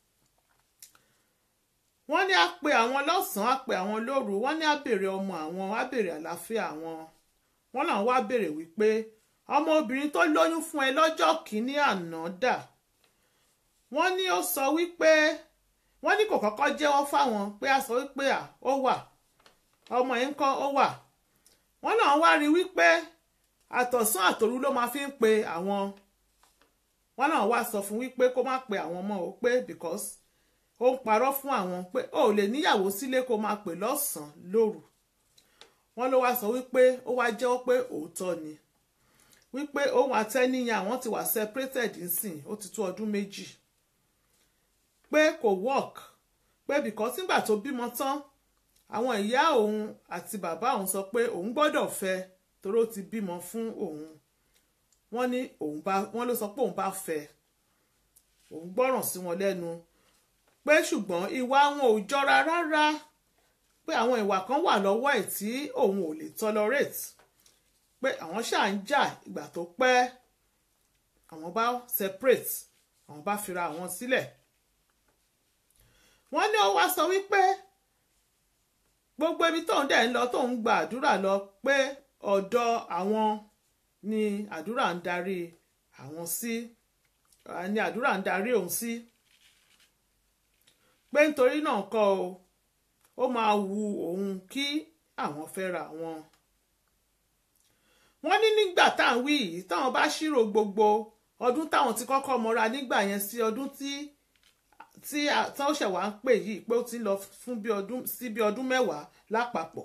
[SPEAKER 1] wọ́n ní á pe àwọn lọ́sàn-án á pe àwọn lóru wọ́n ní á béèrè ọmọ àwọn á béèrè àlàáfíà àwọn wọ́n náà wá béèrè wípé ọmọ obìnrin tó lóyún fún ẹ lọ́jọ́ kìíní àná dà wọ́n ní ó sọ wípé wọ́n ní kò kọ́kọ́ jẹ́wọ́ fáwọn pé a sọ wípé à ó wà ọmọ yẹn ń kọ́ ó wà wọ́n náà wá rí wípé àtọ̀sán àtòru ló máa fi ń pe àwọn wọ́n náà wá sọ fún wípé kó má pe àwọn ọmọ o pé because ó ń parọ́ fún àwọn pé ó lè níyàwó sílé kó máa pè lọ́sàn-án lóru wọ́n ló wá sọ wípé ó wá jẹ́wọ́ pé òótọ́ ni wípé òun àtẹ́níyàn àwọn ti wà separated nsìn ó ti tó ọdún méjì pé kò work pé because nígbà tó bímọ tán àwọn ìyá òun àti bàbá òun sọ pé òun gbọ́dọ̀ fẹ́ torí ó ti bímọ fún òun wọ́n ní òun bá wọ́n ló sọ pé òun bá fẹ́ òun gbọ́ràn sí wọn lẹ́nu pé ṣùgbọ́n ìwà wọn ò jọra rárá pé àwọn ìwà kan wà lọ́wọ́ ẹ̀ tí òun ò lè tolerate pé àwọn ṣáà ń jà ìgbà tó pẹ́ àwọn bá separate àwọn bá fira àwọn sílẹ̀ wọ́n ní ó wá sọ wípé gbogbo ibi tóun dẹ̀ ń lọ tóun gba àdúrà lọ pé ọ̀dọ̀ àwọn ni àdúrà ń darí àwọn sí ni àdúrà ń darí òun sí pé nítorí náà kọ́ o ó máa wu òun kí àwọn fẹ́ra wọn. wọ́n ní nígbà tá à ń wí yìí táwọn bá ṣírò gbogbo ọdún táwọn ti kọ́kọ́ mọ́ra nígbà yẹn sí ọdún tí tí táwọn ṣẹ̀ wá ń pè yìí pé ó ti ń lọ fún bí ọdún sí bí ọdún mẹ́wàá lápapọ̀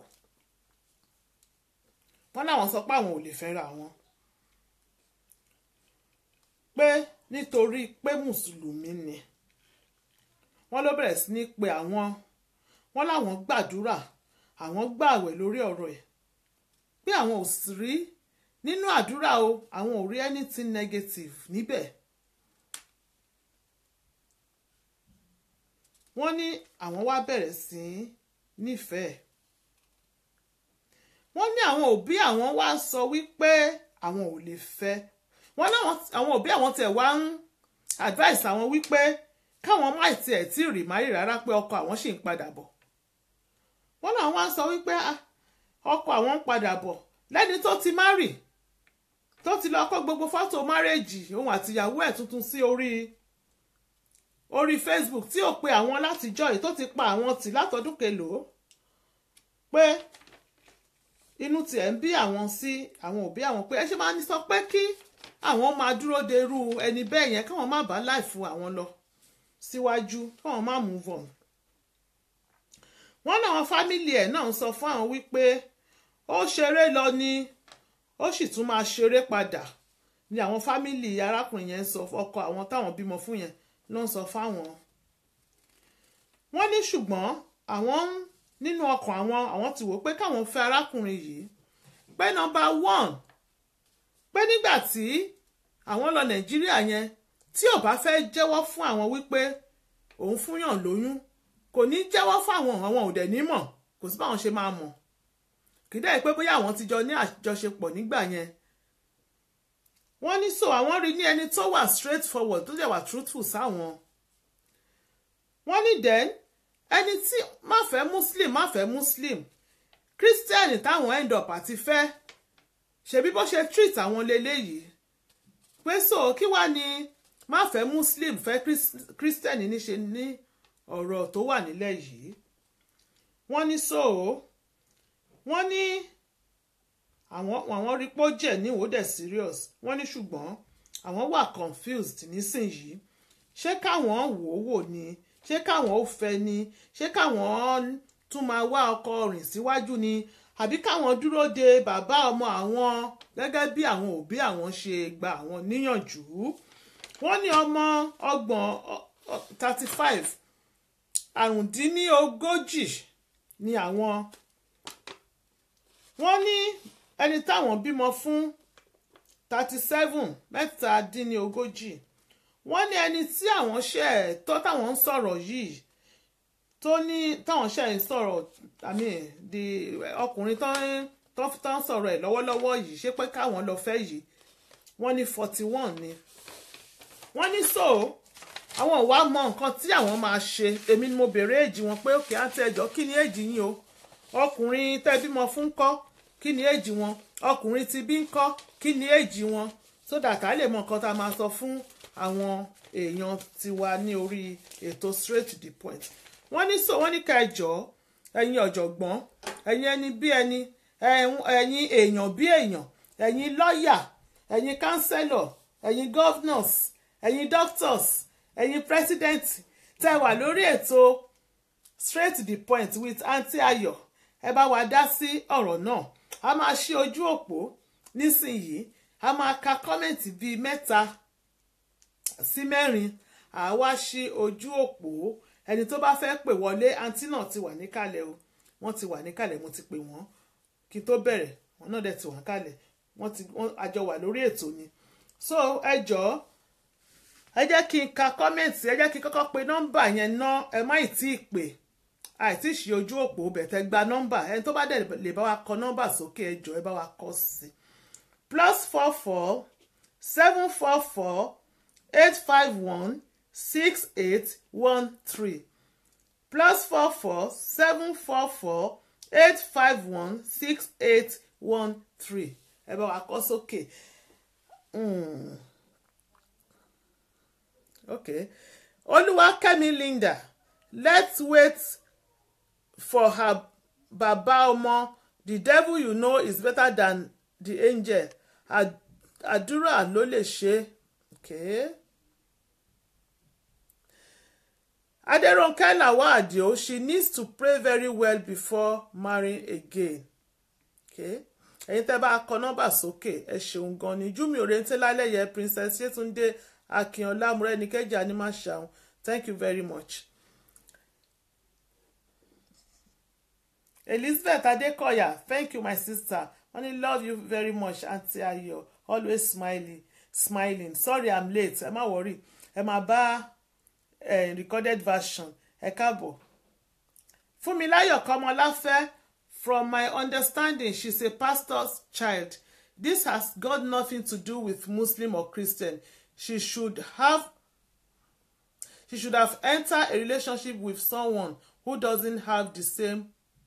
[SPEAKER 1] wọ́n láwọn sọ pé àwọn ò lè fẹ́ra wọn pé nítorí pé mùsùlùmí ni wọ́n ló bẹ̀rẹ̀ sí ní pe àwọn wọ́n láwọn gbàdúrà àwọn gbààwẹ̀ lórí ọ̀rọ̀ ẹ̀ pé àwọn ò sì rí nínú àdúrà o àwọn ò rí anything negative níbẹ̀ wọ́n ní àwọn wá bẹ̀rẹ̀ sí í nífẹ̀ẹ́ wọ́n ní àwọn òbí àwọn wá sọ wípé àwọn ò lè fẹ́ wọ́n láwọn àwọn òbí àwọn tẹ̀ wá ń advice àwọn wípé káwọn má tiẹ̀ tí ì rì márì rárá pé ọkọ àwọn ṣì ń padà bọ̀ wọ́n náà wá sọ wípé ọkọ àwọn ń padà bọ̀ lẹ́ni tó ti márì tó ti lọ kó gbogbo fọ́tò márèjì òun àtìyàwó ẹ̀ tuntun sí orí orí Facebook tí ò pe àwọn látijọ́ yìí tó ti pa àwọn tì látọdún kelòó pé inú tiẹ̀ ń bí àwọn sí àwọn òbí àwọn pé ẹ ṣe máa ń sọ pé kí àwọn máa dúró de irú ẹni bẹ́ẹ̀ yẹn káwọn má bá láìfu àwọn lọ síwájú káwọn má move on wọ́n náà wọn fámìlì ẹ̀ náà sọ fún àwọn wípé ó ṣeré lọ ni ó sì tún máa ṣeré padà ni àwọn fámìlì arákùnrin yẹn sọ ọkọ àwọn táwọn bímọ fún yẹn ló ń sọ fáwọn wọ́n ní ṣùgbọ́n àwọn nínú ọkàn àwọn àwọn ti wò pé káwọn fẹ́ arákùnrin yìí pé nọ́mbà one pé nígbà tí àwọn lọ nàìjíríà yẹn tí ò bá fẹ́ jẹ́wọ́ fún àwọn wípé òun fúnyàn lóyún kò ní jẹ́wọ́ fáwọn àwọn ò dẹ̀ ní mọ̀ kò sí báwọn ṣe máa mọ̀ kì í dẹ́ pé bóyá àwọn ti jọ ní àjọṣepọ̀ nígbà yẹn wọ́n ní so àwọn rí ní ẹni tó wà straight forward tó dẹ̀ wà truthful sáwọn wọ́n ní then ẹni tí má fẹ́ muslim má fẹ́ muslim christian táwọn end up àti fẹ́ ṣebí bó ṣe treat àwọn leléyìí pé so kí wàá ní má fẹ́ muslim fẹ́ christian níṣe ní ọ̀rọ̀ tó wà nílẹ̀ yìí wọ́n ní so wọ́n ní àwọn àwọn rí pé ó jẹ́ ní ìwòdẹ̀ serious wọ́n ní ṣùgbọ́n àwọn wà confused nísìnyìí ṣé káwọn wò ó wò ni ṣé káwọn ó fẹ́ ni ṣé káwọn tún máa wá ọkọ rìn síwájú ni àbí káwọn dúró de bàbá ọmọ àwọn gẹ́gẹ́ bí àwọn òbí àwọn ṣe gba àwọn níyànjú wọ́n ní ọmọ ọgbọ̀n thirty five àrùndínlógójì ni àwọn wọ́n ní ẹni táwọn bímọ fún thirty seven mẹ́tàdínlógójì wọ́n ní ẹni tí àwọn ṣe tó táwọn ń sọ̀rọ̀ yìí tó ní táwọn ṣe ń sọ̀rọ̀ àmì di ọkùnrin tó ń tó ń sọ̀rọ̀ ẹ̀ lọ́wọ́lọ́wọ́ yìí ṣé pé káwọn lọ fẹ́ yìí wọ́n ní forty one ni wọ́n ní so àwọn ò wá mọ nǹkan tí àwọn máa ṣe èmi ni mo béèrè èjì wọn pé òkè àti ẹjọ́ kí ni èjì yín o ọkùnrin tẹ́ bímọ fún kọ́ kí ni èjì wọn ọkùnrin ti bí ń kọ́ kí ni èjì wọn so that a lè mọ nǹkan tá a máa sọ fún àwọn èèyàn tiwa ní orí ètò straight to the point wọ́n ní so wọ́n ní ká ẹ jọ̀ọ́ ẹ̀yin ọ̀jọ̀gbọ́n ẹ̀yin ẹni bí ẹni ẹ̀yin èèyàn bí èèyàn ẹ̀yin lọ́ọ̀yà ẹ̀yin kánsẹ́lọ̀ ẹ̀yin governors ẹ̀yin doctors ẹ̀yin president tẹ́ wà lórí ètò straight to the point with aunty ayọ̀ ẹ bá wa dá sí ọ̀rọ̀ náà a máa ṣí ojú òpó nísìnyìí a máa ka kọ́mẹ̀ntì bíi mẹ́ta sí mẹ́rin àwa ṣí ojú òpó ẹni tó bá fẹ́ pè wọlé aunty náà ti wà níkàlẹ̀ o wọ́n ti wà níkàlẹ̀ mo ti pè wọ́n kí n tó bẹ̀rẹ̀ wọ́n náà dẹ̀ ti wà níkàlẹ̀ wọ́n ti wọ́n àjọ wà lórí ètò ni so ẹ jọ̀ọ́ ẹ jẹ́ kí n ka kọ́mẹ̀ntì ẹ jẹ́ kí n kọ́kọ́ pe nọ́mbà yẹn ná ẹ má ì tí ì pè àìtí ṣe ojú òpó bẹ̀tẹ̀ gba nọ́mbà ẹni tó bá dẹ̀ lè bá wa kọ nọ́mbà sókè ẹ jọ̀ọ́ ẹ bá wa kọ sí plus four four seven four four eight five one six eight one three plus four four seven four four eight five one six eight one three ẹ bá wa kọ sókè. Mm. Okay. Olúwakẹ́mi Linda let's wait for her baba ọmọ the devil you know is better than the angel àdúrà ló lè ṣe okay. Aderonke Lawal Adio she needs to pray very well before marrying again okay. ẹ̀yin tẹ́ bá kọ nọ́mbà sókè ẹ ṣeun gan ni júmi òrèǹtẹ́ lálẹ́yẹ princess Yétúndé Akínọlá Mọ́rẹ́nikẹ́jà ni máa ṣàwọn thank you very much. Elizabeth Adekoya thank you my sister honey love you very much aunty Ayọ̀ always smiling smiling sorry i'm late ẹ má worry ẹ má bá eh, recorded version ẹ káàbọ̀ Fúnmiláyọ̀ Kọ́mọláfẹ́ from my understanding she's a pastor's child this has got nothing to do with Muslim or Christian she should have she should have entered a relationship with someone who doesn't have the same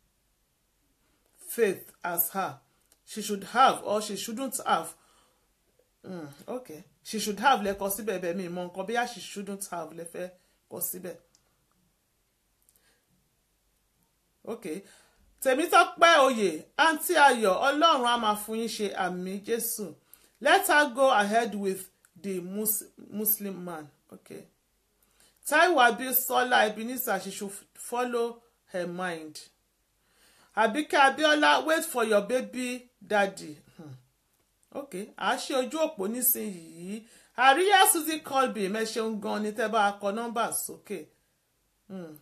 [SPEAKER 1] faith as her she should have or she shouldn't have mm, okay she should have lẹ́kọ̀ọ́ síbẹ̀ bẹ́ẹ̀ mi mọ nǹkan bíyà she shouldn't have lẹ́fẹ́ kọ síbẹ̀ okay Tèmítọ́pẹ́ oyè àǹtí Ayọ̀ Ọlọ́run á máa fún yín ṣe àmì Jésù let her go ahead with the mus Muslim man okay Taiwo Abisola Ebenezer she should follow her mind. Abike Abiola wait for your baby daddy. Hmm. Okay, à á ṣe ojú òpó nísìnyìí. Àríyá Suzy Colby mẹ́ṣeun gan ni tẹ́ bá kọ nọ́mbà sókè. Hmm.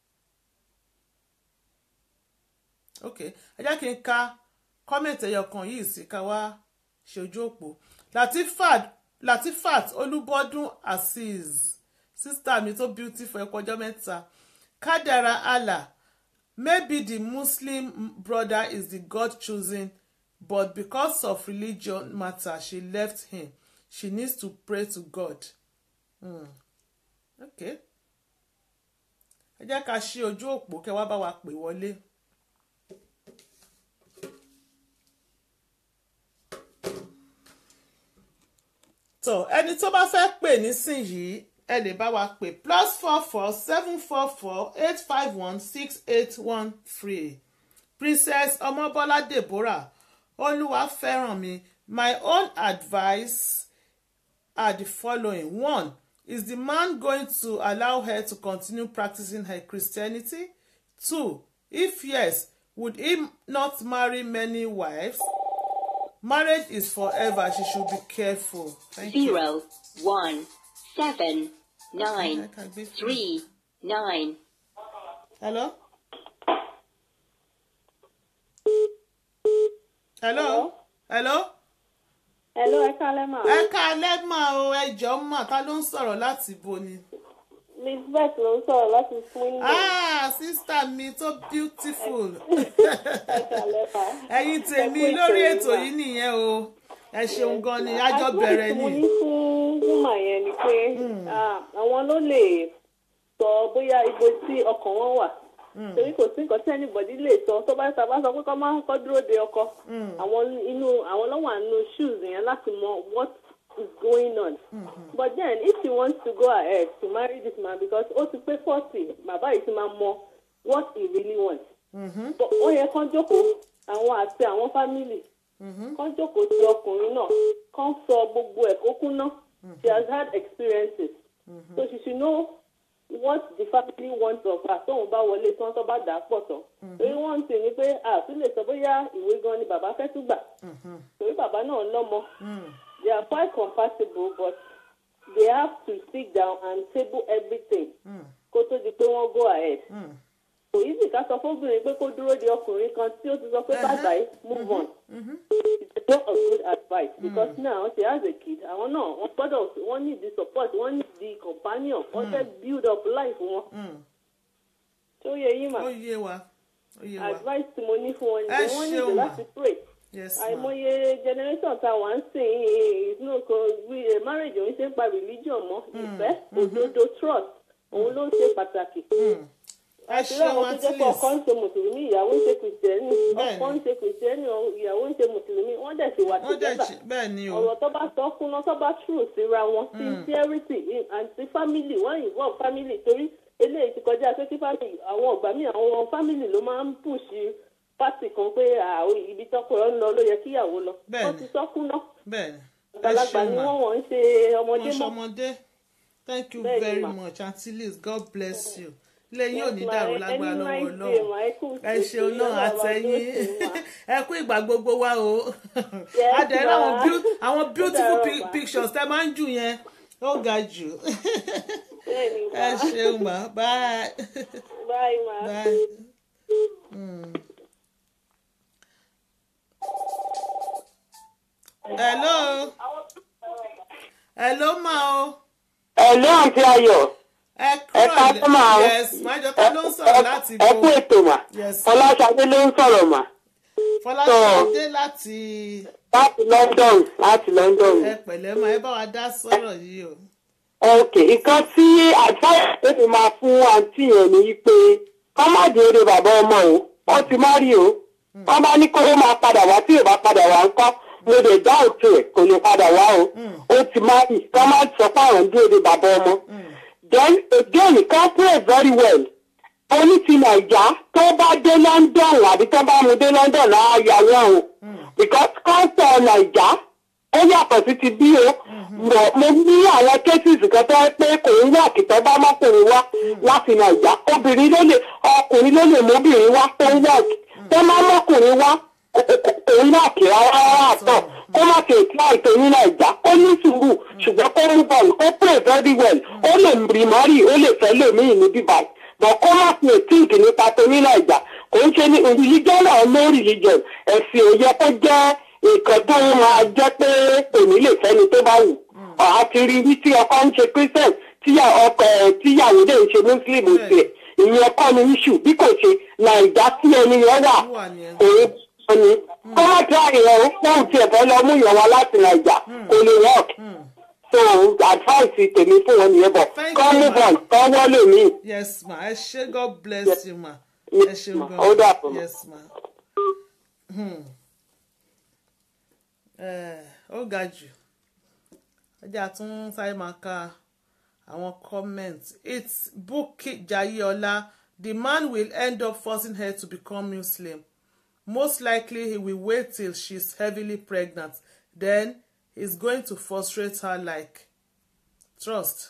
[SPEAKER 1] Okay, ẹ jẹ́ kí n ka kọ́mẹ̀tì ẹyọ kan yìí sí ká wá ṣe ojú òpó. Latifat Latifat Olúbọ́dún Azeez sísítà mi tó beautiful ẹ kọjọ́ mẹ́ta. Kádàrá Allah Maybe the Muslim brother is the God chosen, but because of religion matter, she left him. She needs to pray to God. Hmm. Okay. Ẹ jẹ́ ká ṣí ojú òpó kẹ́ wá bá wa pè wọlé. Tó ẹni tó bá fẹ́ pè nísìnyìí ẹ lè bá wa pè plus four four seven four four eight five one six eight one three princess ọmọbọ́lá deborah olúwa fẹ́ràn mi my own advice are the following one is the man going to allow her to continue practicing her christianity two if yes would he not marry many wives marriage is forever she should be careful thank you.
[SPEAKER 3] zero one seven nine
[SPEAKER 1] I can't be-
[SPEAKER 3] three nine.
[SPEAKER 1] Hello? Hello? Hello?
[SPEAKER 4] Hello, ẹ kálẹ́ mà.
[SPEAKER 1] Ẹ káalẹ́ mà o, ẹ jọ̀ọ́ mà, ta ló ń sọ̀rọ̀ láti bo ni?
[SPEAKER 4] Elizabeth ló ń sọ̀rọ̀ láti Swindon.
[SPEAKER 1] Ah, sísítà mi tó beautiful.
[SPEAKER 4] Ẹ kálẹ́ mà.
[SPEAKER 1] Ẹ̀yin tèmi
[SPEAKER 4] Ẹ kú
[SPEAKER 1] lórí
[SPEAKER 4] ètò
[SPEAKER 1] ètò
[SPEAKER 4] yìí
[SPEAKER 1] yìí nìyẹn o. Ẹ ṣeun gan ni, àjọ bẹ̀rẹ̀
[SPEAKER 4] Advice mo
[SPEAKER 1] ni.
[SPEAKER 4] ní fún Wúmà yẹn ni pé ah, àwọn ló lè sọ bóyá ibo tí ọkàn wọn wà. torí kò sí nǹkan tí anybody lè sọ tó bá sábà sọ pé kọ́ máa kọ́ dúró de ọkọ àwọn inú àwọn lọ́wọ́ àánú shoes yẹn láti mọ what is going on but then if she wants to go ahead to marry this man because ó ti pé forty bàbá yìí ti máa mọ what he really wants But ó yẹ kán jókòó àwọn àti àwọn family kán jókòó ti ọkùnrin náà kán sọ gbogbo ẹ̀ kó kúnná she has had experiences so she should know what the family wants of her tóun bá wọlé tí wọ́n tó bá dà á pọ̀ tán torí wọ́n ń tì ní pé àtún lè sọ bóyá ìwé gan ni bàbá fẹ́ tún gbà torí bàbá náà lọ́mọ they are quite compatible but they have to sit down and table everything kó tó di pé wọ́n go ahead kò yí sì ká sọ fóbìnrin pé kó dúró de ọkùnrin kan tí ó ti sọ pé bye bye move on it's not a good advice because now she has a kid àwọn náà wọ́n gbọ́dọ̀ wọ́n need the support wọ́n need the companion wọ́n fẹ́ build up life wọn tí ó yẹ yín mà
[SPEAKER 1] ó yé wa ó yé wa
[SPEAKER 4] advice tí mo ní fún wọn
[SPEAKER 1] Ẹ
[SPEAKER 4] ni wọ́n
[SPEAKER 1] ṣeun
[SPEAKER 4] need
[SPEAKER 1] mà.
[SPEAKER 4] láti pray
[SPEAKER 1] yes ma
[SPEAKER 4] àìmọye generation tá a wà ń sìn inú kan wí marriage òun ṣe ń pa religion mọ́ ìfẹ́ òdodo trust òun ló ń ṣe pàtàkì
[SPEAKER 1] ẹ
[SPEAKER 4] àti
[SPEAKER 1] ṣeun
[SPEAKER 4] láwọn tó
[SPEAKER 1] at
[SPEAKER 4] jẹ́ pé ọkọ ń
[SPEAKER 1] least
[SPEAKER 4] ṣe mùsùlùmí ìyàwó ń ṣe kìrìsìtẹ́nì
[SPEAKER 1] Bẹ́ẹ̀ni.
[SPEAKER 4] ọkọ ń ṣe kìrìsìtẹ́nì ìyàwó ń ṣe mùsùlùmí wọ́n dẹ̀ ṣe wà
[SPEAKER 1] wọ́n dẹ̀
[SPEAKER 4] together
[SPEAKER 1] ṣe bẹ́ẹ̀ ni o
[SPEAKER 4] ọ̀rọ̀ tó bá sọ kúnná tó bá true síra wọn sincerity in- àti family wọ́n involve family torí eléyìí ti kọjá pé kí family àwọn ọ̀gbà míì àwọn family ló máa ń push party kan pé àwọn ibi tọ́kọ ẹ̀ ń lọ ló yẹ kíyàwó lọ wọ́n
[SPEAKER 1] Bẹ́ẹ̀ni.
[SPEAKER 4] ti sọ kúnná
[SPEAKER 1] bẹ́ẹ̀ ni ẹ
[SPEAKER 4] àgbàlagbà
[SPEAKER 1] ṣeun
[SPEAKER 4] ni
[SPEAKER 1] ma
[SPEAKER 4] wọ́n wọ́n ń ṣe ọmọdé
[SPEAKER 1] wọ́n
[SPEAKER 4] mọ́
[SPEAKER 1] ṣọmọdé thank you
[SPEAKER 4] Bẹ́ẹ̀ ni
[SPEAKER 1] very
[SPEAKER 4] ma.
[SPEAKER 1] much aunty liz god bless you ilé yín ò ní
[SPEAKER 4] Yes, ma.
[SPEAKER 1] dàrú
[SPEAKER 4] Any
[SPEAKER 1] lágbára lọ́wọ́
[SPEAKER 4] nice day,
[SPEAKER 1] ọlọ́run
[SPEAKER 4] ma. Ẹ kú
[SPEAKER 1] ẹ
[SPEAKER 4] ìṣètò
[SPEAKER 1] ṣeun náà
[SPEAKER 4] Ọlọ́run á máa
[SPEAKER 1] àtẹ̀yìn
[SPEAKER 4] dúró tì í, ma.
[SPEAKER 1] ẹ kú ìgbà gbogbo wa o
[SPEAKER 4] Yes,
[SPEAKER 1] adẹ̀rẹ̀
[SPEAKER 4] ma.
[SPEAKER 1] àwọn beau- àwọn beautiful
[SPEAKER 4] dàrọ̀,
[SPEAKER 1] pi-
[SPEAKER 4] ma.
[SPEAKER 1] pictures tẹ máa ń jù yẹn ó ga jù
[SPEAKER 4] bẹ́ẹ̀ ni
[SPEAKER 1] ẹ
[SPEAKER 4] ma
[SPEAKER 1] ṣeun ma bye
[SPEAKER 4] bye ma.
[SPEAKER 1] bye. Mm. hello hello ma o
[SPEAKER 5] ẹ̀lú àǹtí ayọ̀
[SPEAKER 1] ẹ
[SPEAKER 5] ẹ ká tó máa
[SPEAKER 1] kúrò yes májọpá ló ń sọ̀rọ̀ láti
[SPEAKER 5] ẹ kú
[SPEAKER 1] bo
[SPEAKER 5] ètò mà
[SPEAKER 1] Yes.
[SPEAKER 5] fọláṣadé ló ń sọ̀rọ̀ mà
[SPEAKER 1] fọláṣadé láti
[SPEAKER 5] láti london láti london.
[SPEAKER 1] ẹ pẹ̀lẹ́ ma ẹ bá wa dá sọ̀rọ̀ yìí o.
[SPEAKER 5] ok nǹkan tí àtúnyẹ̀ tèmi máa fún àǹtí yẹn ni wípé kọ́ má dé eré bàbá ọmọ o wọ́n ti má rí o wọ́n bá ní kó o máa padà wá tí ò bá padà wá ńkọ́ mo lè dá òtún ẹ̀ kò lè padà wá o ó ti má rí kọ́ má sọ pé àwọn ń dé eré bàbá ọmọ then again kan pray very well oní ti nàìjà tó bá dé london àbí tó bá mu dé london náà yà wọ́n o because kọ́ńtọ̀ nàìjà ó yàtọ̀ sí ti bí o mọ̀ mo ní àwọn cases kan tó pé kò ń wà kìtọ́ bá mọ́kùnrin wá láti nàìjà obìnrin ló lè ọkùnrin ló lè móbìnrin wá tó ń wọ̀ tó má mọ́kùnrin wá kò ń wà kì rárá rárá àtọ̀ kó má ṣe ètò àìtó ní nàìjà ó ní sùúrù ṣùgbọ́n kó mú bọ̀ọ̀lù kó pray very well ó lè rí mọ́rì ó lè fẹ́ lòmíì ní bíbáyìí bọ̀ kó má fi ètíǹkì nípa tó ní nàìjà kò ń ṣe ní religion náà no religion ẹ̀sìn ò yẹ kó jẹ́ nǹkan tó máa jẹ́ pé òní lè fẹ́ni tó bá wù ọ̀há ti rí wí tí ọkọ ń ṣe christian tíyà ọkọ ẹ̀ tíyàwó dẹ̀ ń ṣe muslim tiẹ̀ ìyẹn kọ́ ni issue bí kò ṣe nàìjà tí ẹni yẹn wà
[SPEAKER 1] wà ní ẹ.
[SPEAKER 5] òun sọ ni kó má tẹ àyẹ̀wò fóun tiẹ̀ fẹ́ lọ mú ìyẹn wá láti nàìjà kò lè work so advice tèmi fún wọn nìyẹn bọ̀
[SPEAKER 1] Thank
[SPEAKER 5] kọ́
[SPEAKER 1] you,
[SPEAKER 5] move
[SPEAKER 1] ma.
[SPEAKER 5] on kọ́ wọlé mi.
[SPEAKER 1] yes ma ẹ ṣe god bless you ma ẹ ṣe
[SPEAKER 5] ma.
[SPEAKER 1] gan
[SPEAKER 5] Ó dàbọ̀, ma.
[SPEAKER 1] yes ma. Hmm. Eh, ó ga jù ẹjẹ́ àtún sáré máa ka àwọn comment it's Bukky Jayeola the man will end up forcing her to become Muslim most likely he will wait till she's heavily pregnant then he's going to frustrate her like trust.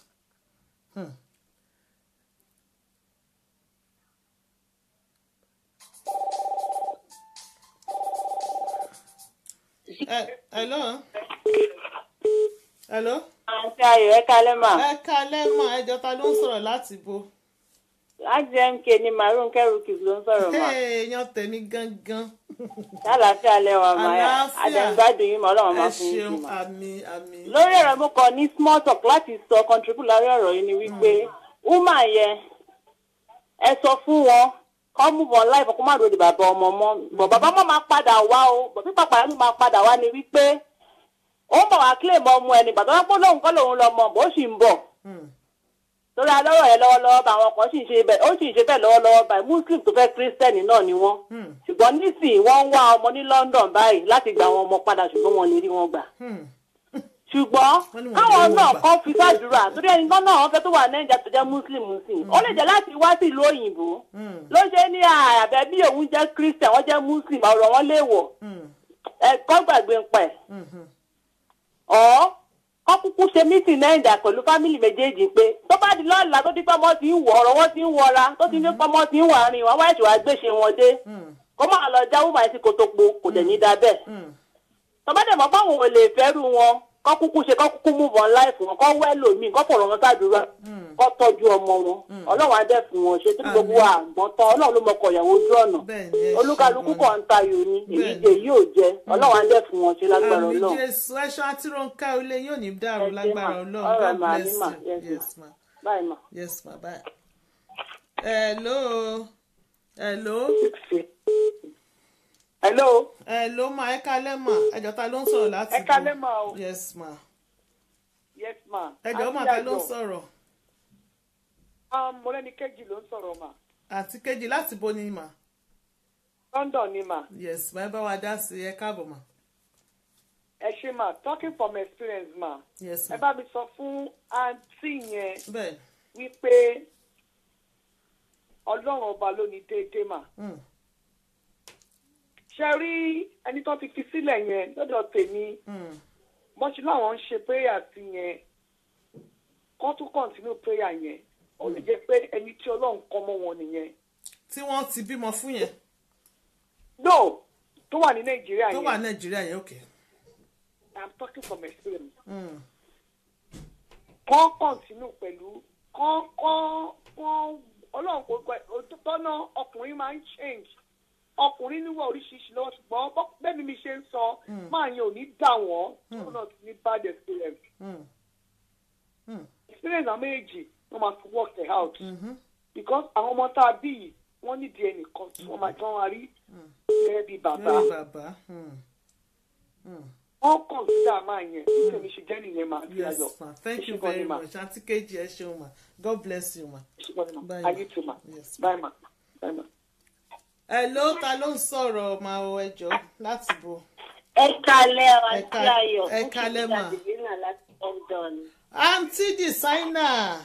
[SPEAKER 1] Eh, hello. hello.
[SPEAKER 4] àǹtí ayọ̀ ẹ kálẹ́ mà
[SPEAKER 1] ẹ kalẹ́ mọ̀ ẹjọ́ ta ló ń sọ̀rọ̀ láti bo.
[SPEAKER 4] láti mk ni maroon kẹrùkì ló ń sọ̀rọ̀ mà
[SPEAKER 1] èèyàn tèmi gangan.
[SPEAKER 4] lálàáfíà lẹ́wà mà
[SPEAKER 1] Àlàáfíà.
[SPEAKER 4] àdẹ̀gbádùn yín mà ọlọ́run
[SPEAKER 1] ẹ
[SPEAKER 4] máa fún yín
[SPEAKER 1] ṣeun
[SPEAKER 4] sí mà.
[SPEAKER 1] àmì àmì.
[SPEAKER 4] lórí ọ̀rọ̀ mo kàn ní small talk láti sọ contribute lórí ọ̀rọ̀ yìí ni wípé woman yẹn ẹ sọ fún wọn kọ́ mú wọn láì fọkàn má lòdì bàbá ọmọ mọ́ bọ̀ bàbá mọ́ máa padà wá o bọ̀ pípa pàdé ló máa padà wá ni wípé ó ń bọ̀ wá claim ọmọ ẹni gbàtọ́ wọn pé lóun kọ́ lòun lọ mọ̀ bó sì ń bọ̀
[SPEAKER 1] Hmm.
[SPEAKER 5] torí alọ́rọ̀ yẹn lọ́wọ́lọ́wọ́ bá àwọn kan sì ń ṣe bẹ́ẹ̀ ó sì ń ṣe bẹ́ẹ̀ lọ́wọ́lọ́wọ́ báyìí muslim tó fẹ́ kírísítẹ́nì náà ni wọ́n
[SPEAKER 1] Hmm.
[SPEAKER 5] ṣùgbọ́n nísìnyí wọ́n ń wá ọmọ ní london báyìí láti gba àwọn ọmọ padà ṣùgbọ́n wọn lè rí wọn gbà
[SPEAKER 1] Hmm.
[SPEAKER 5] ṣùgbọ́n
[SPEAKER 1] Wọ́n ní wọ́n
[SPEAKER 5] káwọn
[SPEAKER 1] lè rí
[SPEAKER 5] náà
[SPEAKER 1] wọn gbà.
[SPEAKER 5] kọ́ fi sàdúrà torí ẹni náà náà wọ́n fẹ́ tó wà nàìjíríà tó jẹ́ muslim muslim ó lè jẹ́ láti wá sí ìlú òyìnbó
[SPEAKER 1] Hmm.
[SPEAKER 5] ló ṣe ní àbẹ̀ bí òun jẹ́ christian wọ́n jẹ́ muslim ọ̀rọ̀ wọn léèwọ̀
[SPEAKER 1] Hmm.
[SPEAKER 5] ẹ̀kọ́ gbàgbé ń pẹ̀
[SPEAKER 1] Hmm. Hmm.
[SPEAKER 5] ọ̀ kọ́ kúkú ṣe mítìn nàìjíríà pẹ̀lú fámìlì méjèèjì pé tó bá di lọ́la tó di pé ọmọ ti ń wọ̀ ọ̀rọ̀ wọn ti ń wọra tó ti ní pé ọmọ ti ń wà rìn wọn wáyé tí wàá gbèsè wọn dé
[SPEAKER 1] Hmm.
[SPEAKER 5] kó máa lọ jáwó máa ti kòtòpó kò dẹ̀ ní da bẹ́ẹ̀
[SPEAKER 1] Hmm.
[SPEAKER 5] tọ́bádẹ̀ mọ́ báwọn ò lè fẹ́rù wọn kọ́ kúkú ṣe kọ́ kúkú move on life wọn kọ́ wẹ́ lòmíì kọ́ fọ̀rọ̀ wọn sádùúrà kọ́ tọ́jú ọmọ wọn ọlọ́run á dẹ̀ fún wọn ṣe tí gbogbo wa àgbọ̀n tán ọlọ́run ló mọkọ̀ ìyàwó ojú ọ̀nà
[SPEAKER 1] bẹ́ẹ̀ ni ẹ ṣe
[SPEAKER 5] olúkálukú
[SPEAKER 1] gan-an.
[SPEAKER 5] kan ń tayò ni èyí
[SPEAKER 1] Bẹ́ẹ̀ni.
[SPEAKER 5] jẹ yìí ò jẹ ọlọ́run á dẹ̀ fún wọn ṣe lágbára
[SPEAKER 1] àmì
[SPEAKER 5] ọlọ́run
[SPEAKER 1] jésù ẹṣọ àti ronka ilé yóò ní dàrú
[SPEAKER 5] Ẹ ṣé
[SPEAKER 1] lágbára
[SPEAKER 5] mà.
[SPEAKER 1] ọlọ́run
[SPEAKER 5] All right,
[SPEAKER 1] god
[SPEAKER 5] ma,
[SPEAKER 1] bless
[SPEAKER 5] ní mà.
[SPEAKER 1] you
[SPEAKER 5] Yes, ma.
[SPEAKER 1] yes ma
[SPEAKER 5] báyìí mà.
[SPEAKER 1] yes ma bye. hello hello
[SPEAKER 5] hello
[SPEAKER 1] hello ma ẹ kalẹ́ mà ẹjọ́ ta ló ń sọ̀rọ̀ láti
[SPEAKER 5] ẹ
[SPEAKER 1] bo?
[SPEAKER 5] kálẹ́ mà o
[SPEAKER 1] yes ma
[SPEAKER 5] yes ma
[SPEAKER 1] ẹjọ́ mà ta ló ń sọ̀rọ̀
[SPEAKER 5] mo lẹ́ni kejì ló ń sọ̀rọ̀ mà
[SPEAKER 1] àti kejì láti bo ni mà
[SPEAKER 5] london ni mà
[SPEAKER 1] yes ma ẹ bá wa dá sí ẹ káàbọ̀ mà
[SPEAKER 5] ẹ ṣe mà talking from experience mà
[SPEAKER 1] yes
[SPEAKER 5] ẹ
[SPEAKER 1] ma
[SPEAKER 5] bá mi sọ fún àǹtí yẹn
[SPEAKER 1] bẹ́ẹ̀
[SPEAKER 5] wípé ọlọ́run ọba ló ní déédéé mà
[SPEAKER 1] Hmm.
[SPEAKER 5] ṣe rí ẹni tó ti fi sílẹ̀ yẹn lọ́dọ̀ tèmi
[SPEAKER 1] Hmm.
[SPEAKER 5] bọ́n ṣe láwọn ń ṣe prayer sí yẹn kọ́ tún continue prayer yẹn ó lè jẹ́ pé ẹni tí ọlọ́run kọ́ mọ́ wọn nìyẹn
[SPEAKER 1] tí wọ́n ti bímọ fún yẹn
[SPEAKER 5] no tó wà ní nàìjíríà
[SPEAKER 1] tó wà
[SPEAKER 5] yẹn
[SPEAKER 1] nàìjíríà yẹn òkè
[SPEAKER 5] i'm talking from experience
[SPEAKER 1] Hmm.
[SPEAKER 5] kọ́ continue pẹ̀lú kọ́ kọ́ kọ́ ọlọ́run kò gbẹ òtítọ́ náà ọkùnrin máa ń change ọkùnrin níwọ̀ oríṣiríṣi lọ́wọ́ ṣùgbọ́n bọ́- bẹ́ẹ̀ ni mi ṣe ń sọ máa yẹn ò ní dà wọ́n tó náà ti ní bad experience
[SPEAKER 1] Hmm. Hmm.
[SPEAKER 5] experience àwọn méjì wọ́n máa fi work it out
[SPEAKER 1] Mhm.
[SPEAKER 5] because àwọn ọmọ tá a bí yìí wọ́n nídìí ẹnìkan tí wọ́n máa tí wọ́n máa rí gẹ́gẹ́ bí bàbá
[SPEAKER 1] lórí bàbá Hmm. Hmm.
[SPEAKER 5] wọ́n consider máa yẹn bí tèmi ṣe jẹ́ nìyẹn máa fi ayọ̀
[SPEAKER 1] yes ma thank you
[SPEAKER 5] Ẹ ṣé gan ni
[SPEAKER 1] very
[SPEAKER 5] ma.
[SPEAKER 1] much àti kejì ẹ ṣeun ma god bless you ma.
[SPEAKER 5] Ẹ ṣé gan ni ma.
[SPEAKER 1] Bye,
[SPEAKER 5] ayé tó ma
[SPEAKER 1] Yes,
[SPEAKER 5] bye ma bye ma.
[SPEAKER 1] hello ta ló ń sọ̀rọ̀ ma o ẹjọ́ láti bo.
[SPEAKER 4] ẹ kalẹ́ ọ
[SPEAKER 1] Ẹ
[SPEAKER 4] àti
[SPEAKER 1] ka-
[SPEAKER 4] ayọ̀
[SPEAKER 1] ẹ kalẹ́ mà.
[SPEAKER 4] Angelina láti London.
[SPEAKER 1] aunty designer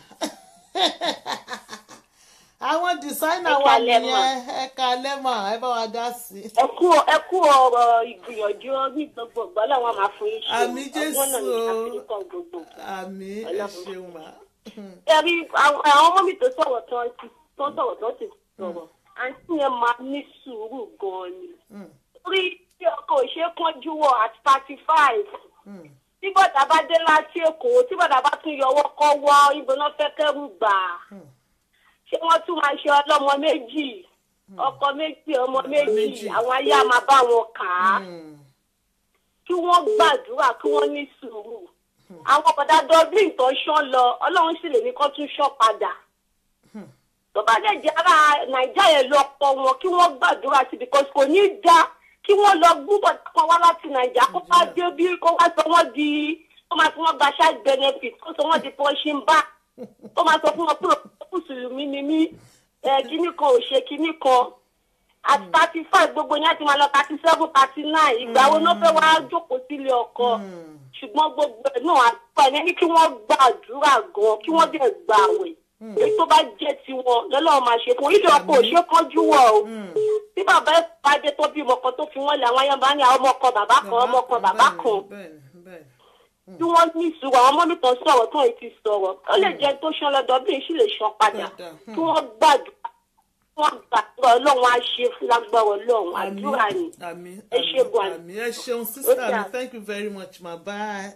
[SPEAKER 1] àwọn designer
[SPEAKER 4] Ẹ
[SPEAKER 1] wa
[SPEAKER 4] kalẹ́ mà.
[SPEAKER 1] nìyẹn ẹ kalẹ́ mà ẹ bá wa dá sí i.
[SPEAKER 4] ẹ kú ẹ kú ọ̀rọ̀ ìgbìyànjú ní gbogbo ìgbà làwọn máa fún yín ṣe
[SPEAKER 1] Àmì Jésù
[SPEAKER 4] ọgbọ́n náà ní
[SPEAKER 1] o.
[SPEAKER 4] àfihàn gbogbo.
[SPEAKER 1] àmì ẹ
[SPEAKER 4] Ọlọ́run.
[SPEAKER 1] ṣeun ma.
[SPEAKER 4] ẹ rí àwọn àwọn ọmọ mi tó sọ̀rọ̀ tó ti tó sọ̀rọ̀ tó ti sọ̀rọ̀ àǹtí yẹn máa ní sùúrù gan-an ni.
[SPEAKER 1] Hmm.
[SPEAKER 4] torí tí ọkọ̀ òṣè kánjú wọ̀ at thirty five
[SPEAKER 1] Hmm.
[SPEAKER 4] tí bọ̀dà bá dé láti èkó tí bọ̀dà bá tún yọwọ́ kọ́ wọ́ ibo náà fẹ́ kẹ́rù gbà
[SPEAKER 1] Hmm.
[SPEAKER 4] ṣé wọ́n tún máa ṣe ọlọ́mọ méjì ọkọ méjì ọmọ méjì
[SPEAKER 1] méjì.
[SPEAKER 4] àwọn ayé á máa bá wọn kà á
[SPEAKER 1] Hmm.
[SPEAKER 4] kí wọ́n gbàdúrà kí wọ́n ní sùúrù àwọn bọ̀dà dublin tó ṣán lọ ọlọ́run sì lè ní kó tún ṣọ́ padà tó bá dẹ̀ jẹ́ ara nàìjíríà yẹn lọ pọ̀ wọn kí wọ́n gbàdúrà sí because kò ní í da kí wọ́n lọ gbúbọ̀ kan wá láti nàìjíríà kó bá dé bí kó wá sọ wọ́n di kó máa fi wọ́n gba child benefit kó sọ wọ́n di punching bag kó máa sọ fún wọn pé òkú mùsùlùmí ni mí ẹ kíní kan ò ṣe kíní kan àti thirty five gbogbo yẹn ti máa lọ thirty seven thirty nine ìgbà wo ló fẹ́ wá jókòó sílé ọkọ ṣùgbọ́n gbogbo ẹ̀ náà àgbà yẹn ní kí wọ́n gbàdúrà gan kí wọ́n dẹ̀ gbà àwẹ̀ èyí tó bá jẹ́ tiwọn lọ́lọ́run máa ṣe fún wọn ilé ọkọ ò ṣe kánjú wọ̀ o tí bàbá ẹ̀ bá dé tó bí ọmọ kan tó fi wọ́n lé àwọn ayé bá ní àwọn ọmọ kan bàbá kan ọmọ kan bàbá kan
[SPEAKER 1] bẹ́ẹ̀ni bẹ́ẹ̀ni.
[SPEAKER 4] tí wọ́n ní ìṣòro àwọn ọmọ mi tán sọ̀rọ̀ tán èyí ti sọ̀rọ̀ ó lè jẹ́ tó ṣan lọ́dọ̀ bí èyí sì lè ṣan padà
[SPEAKER 1] Padà, hmm.
[SPEAKER 4] kí wọ́n gbàdúrà kí wọ́n gbàdúrà ọlọ́run á ṣe fún lágbára ọlọ́run àdúrà ni
[SPEAKER 1] àmì
[SPEAKER 4] Ẹ ṣé gan.
[SPEAKER 1] àmì ẹ ṣeun sísá mi
[SPEAKER 4] dà.
[SPEAKER 1] thank you very much ma bye.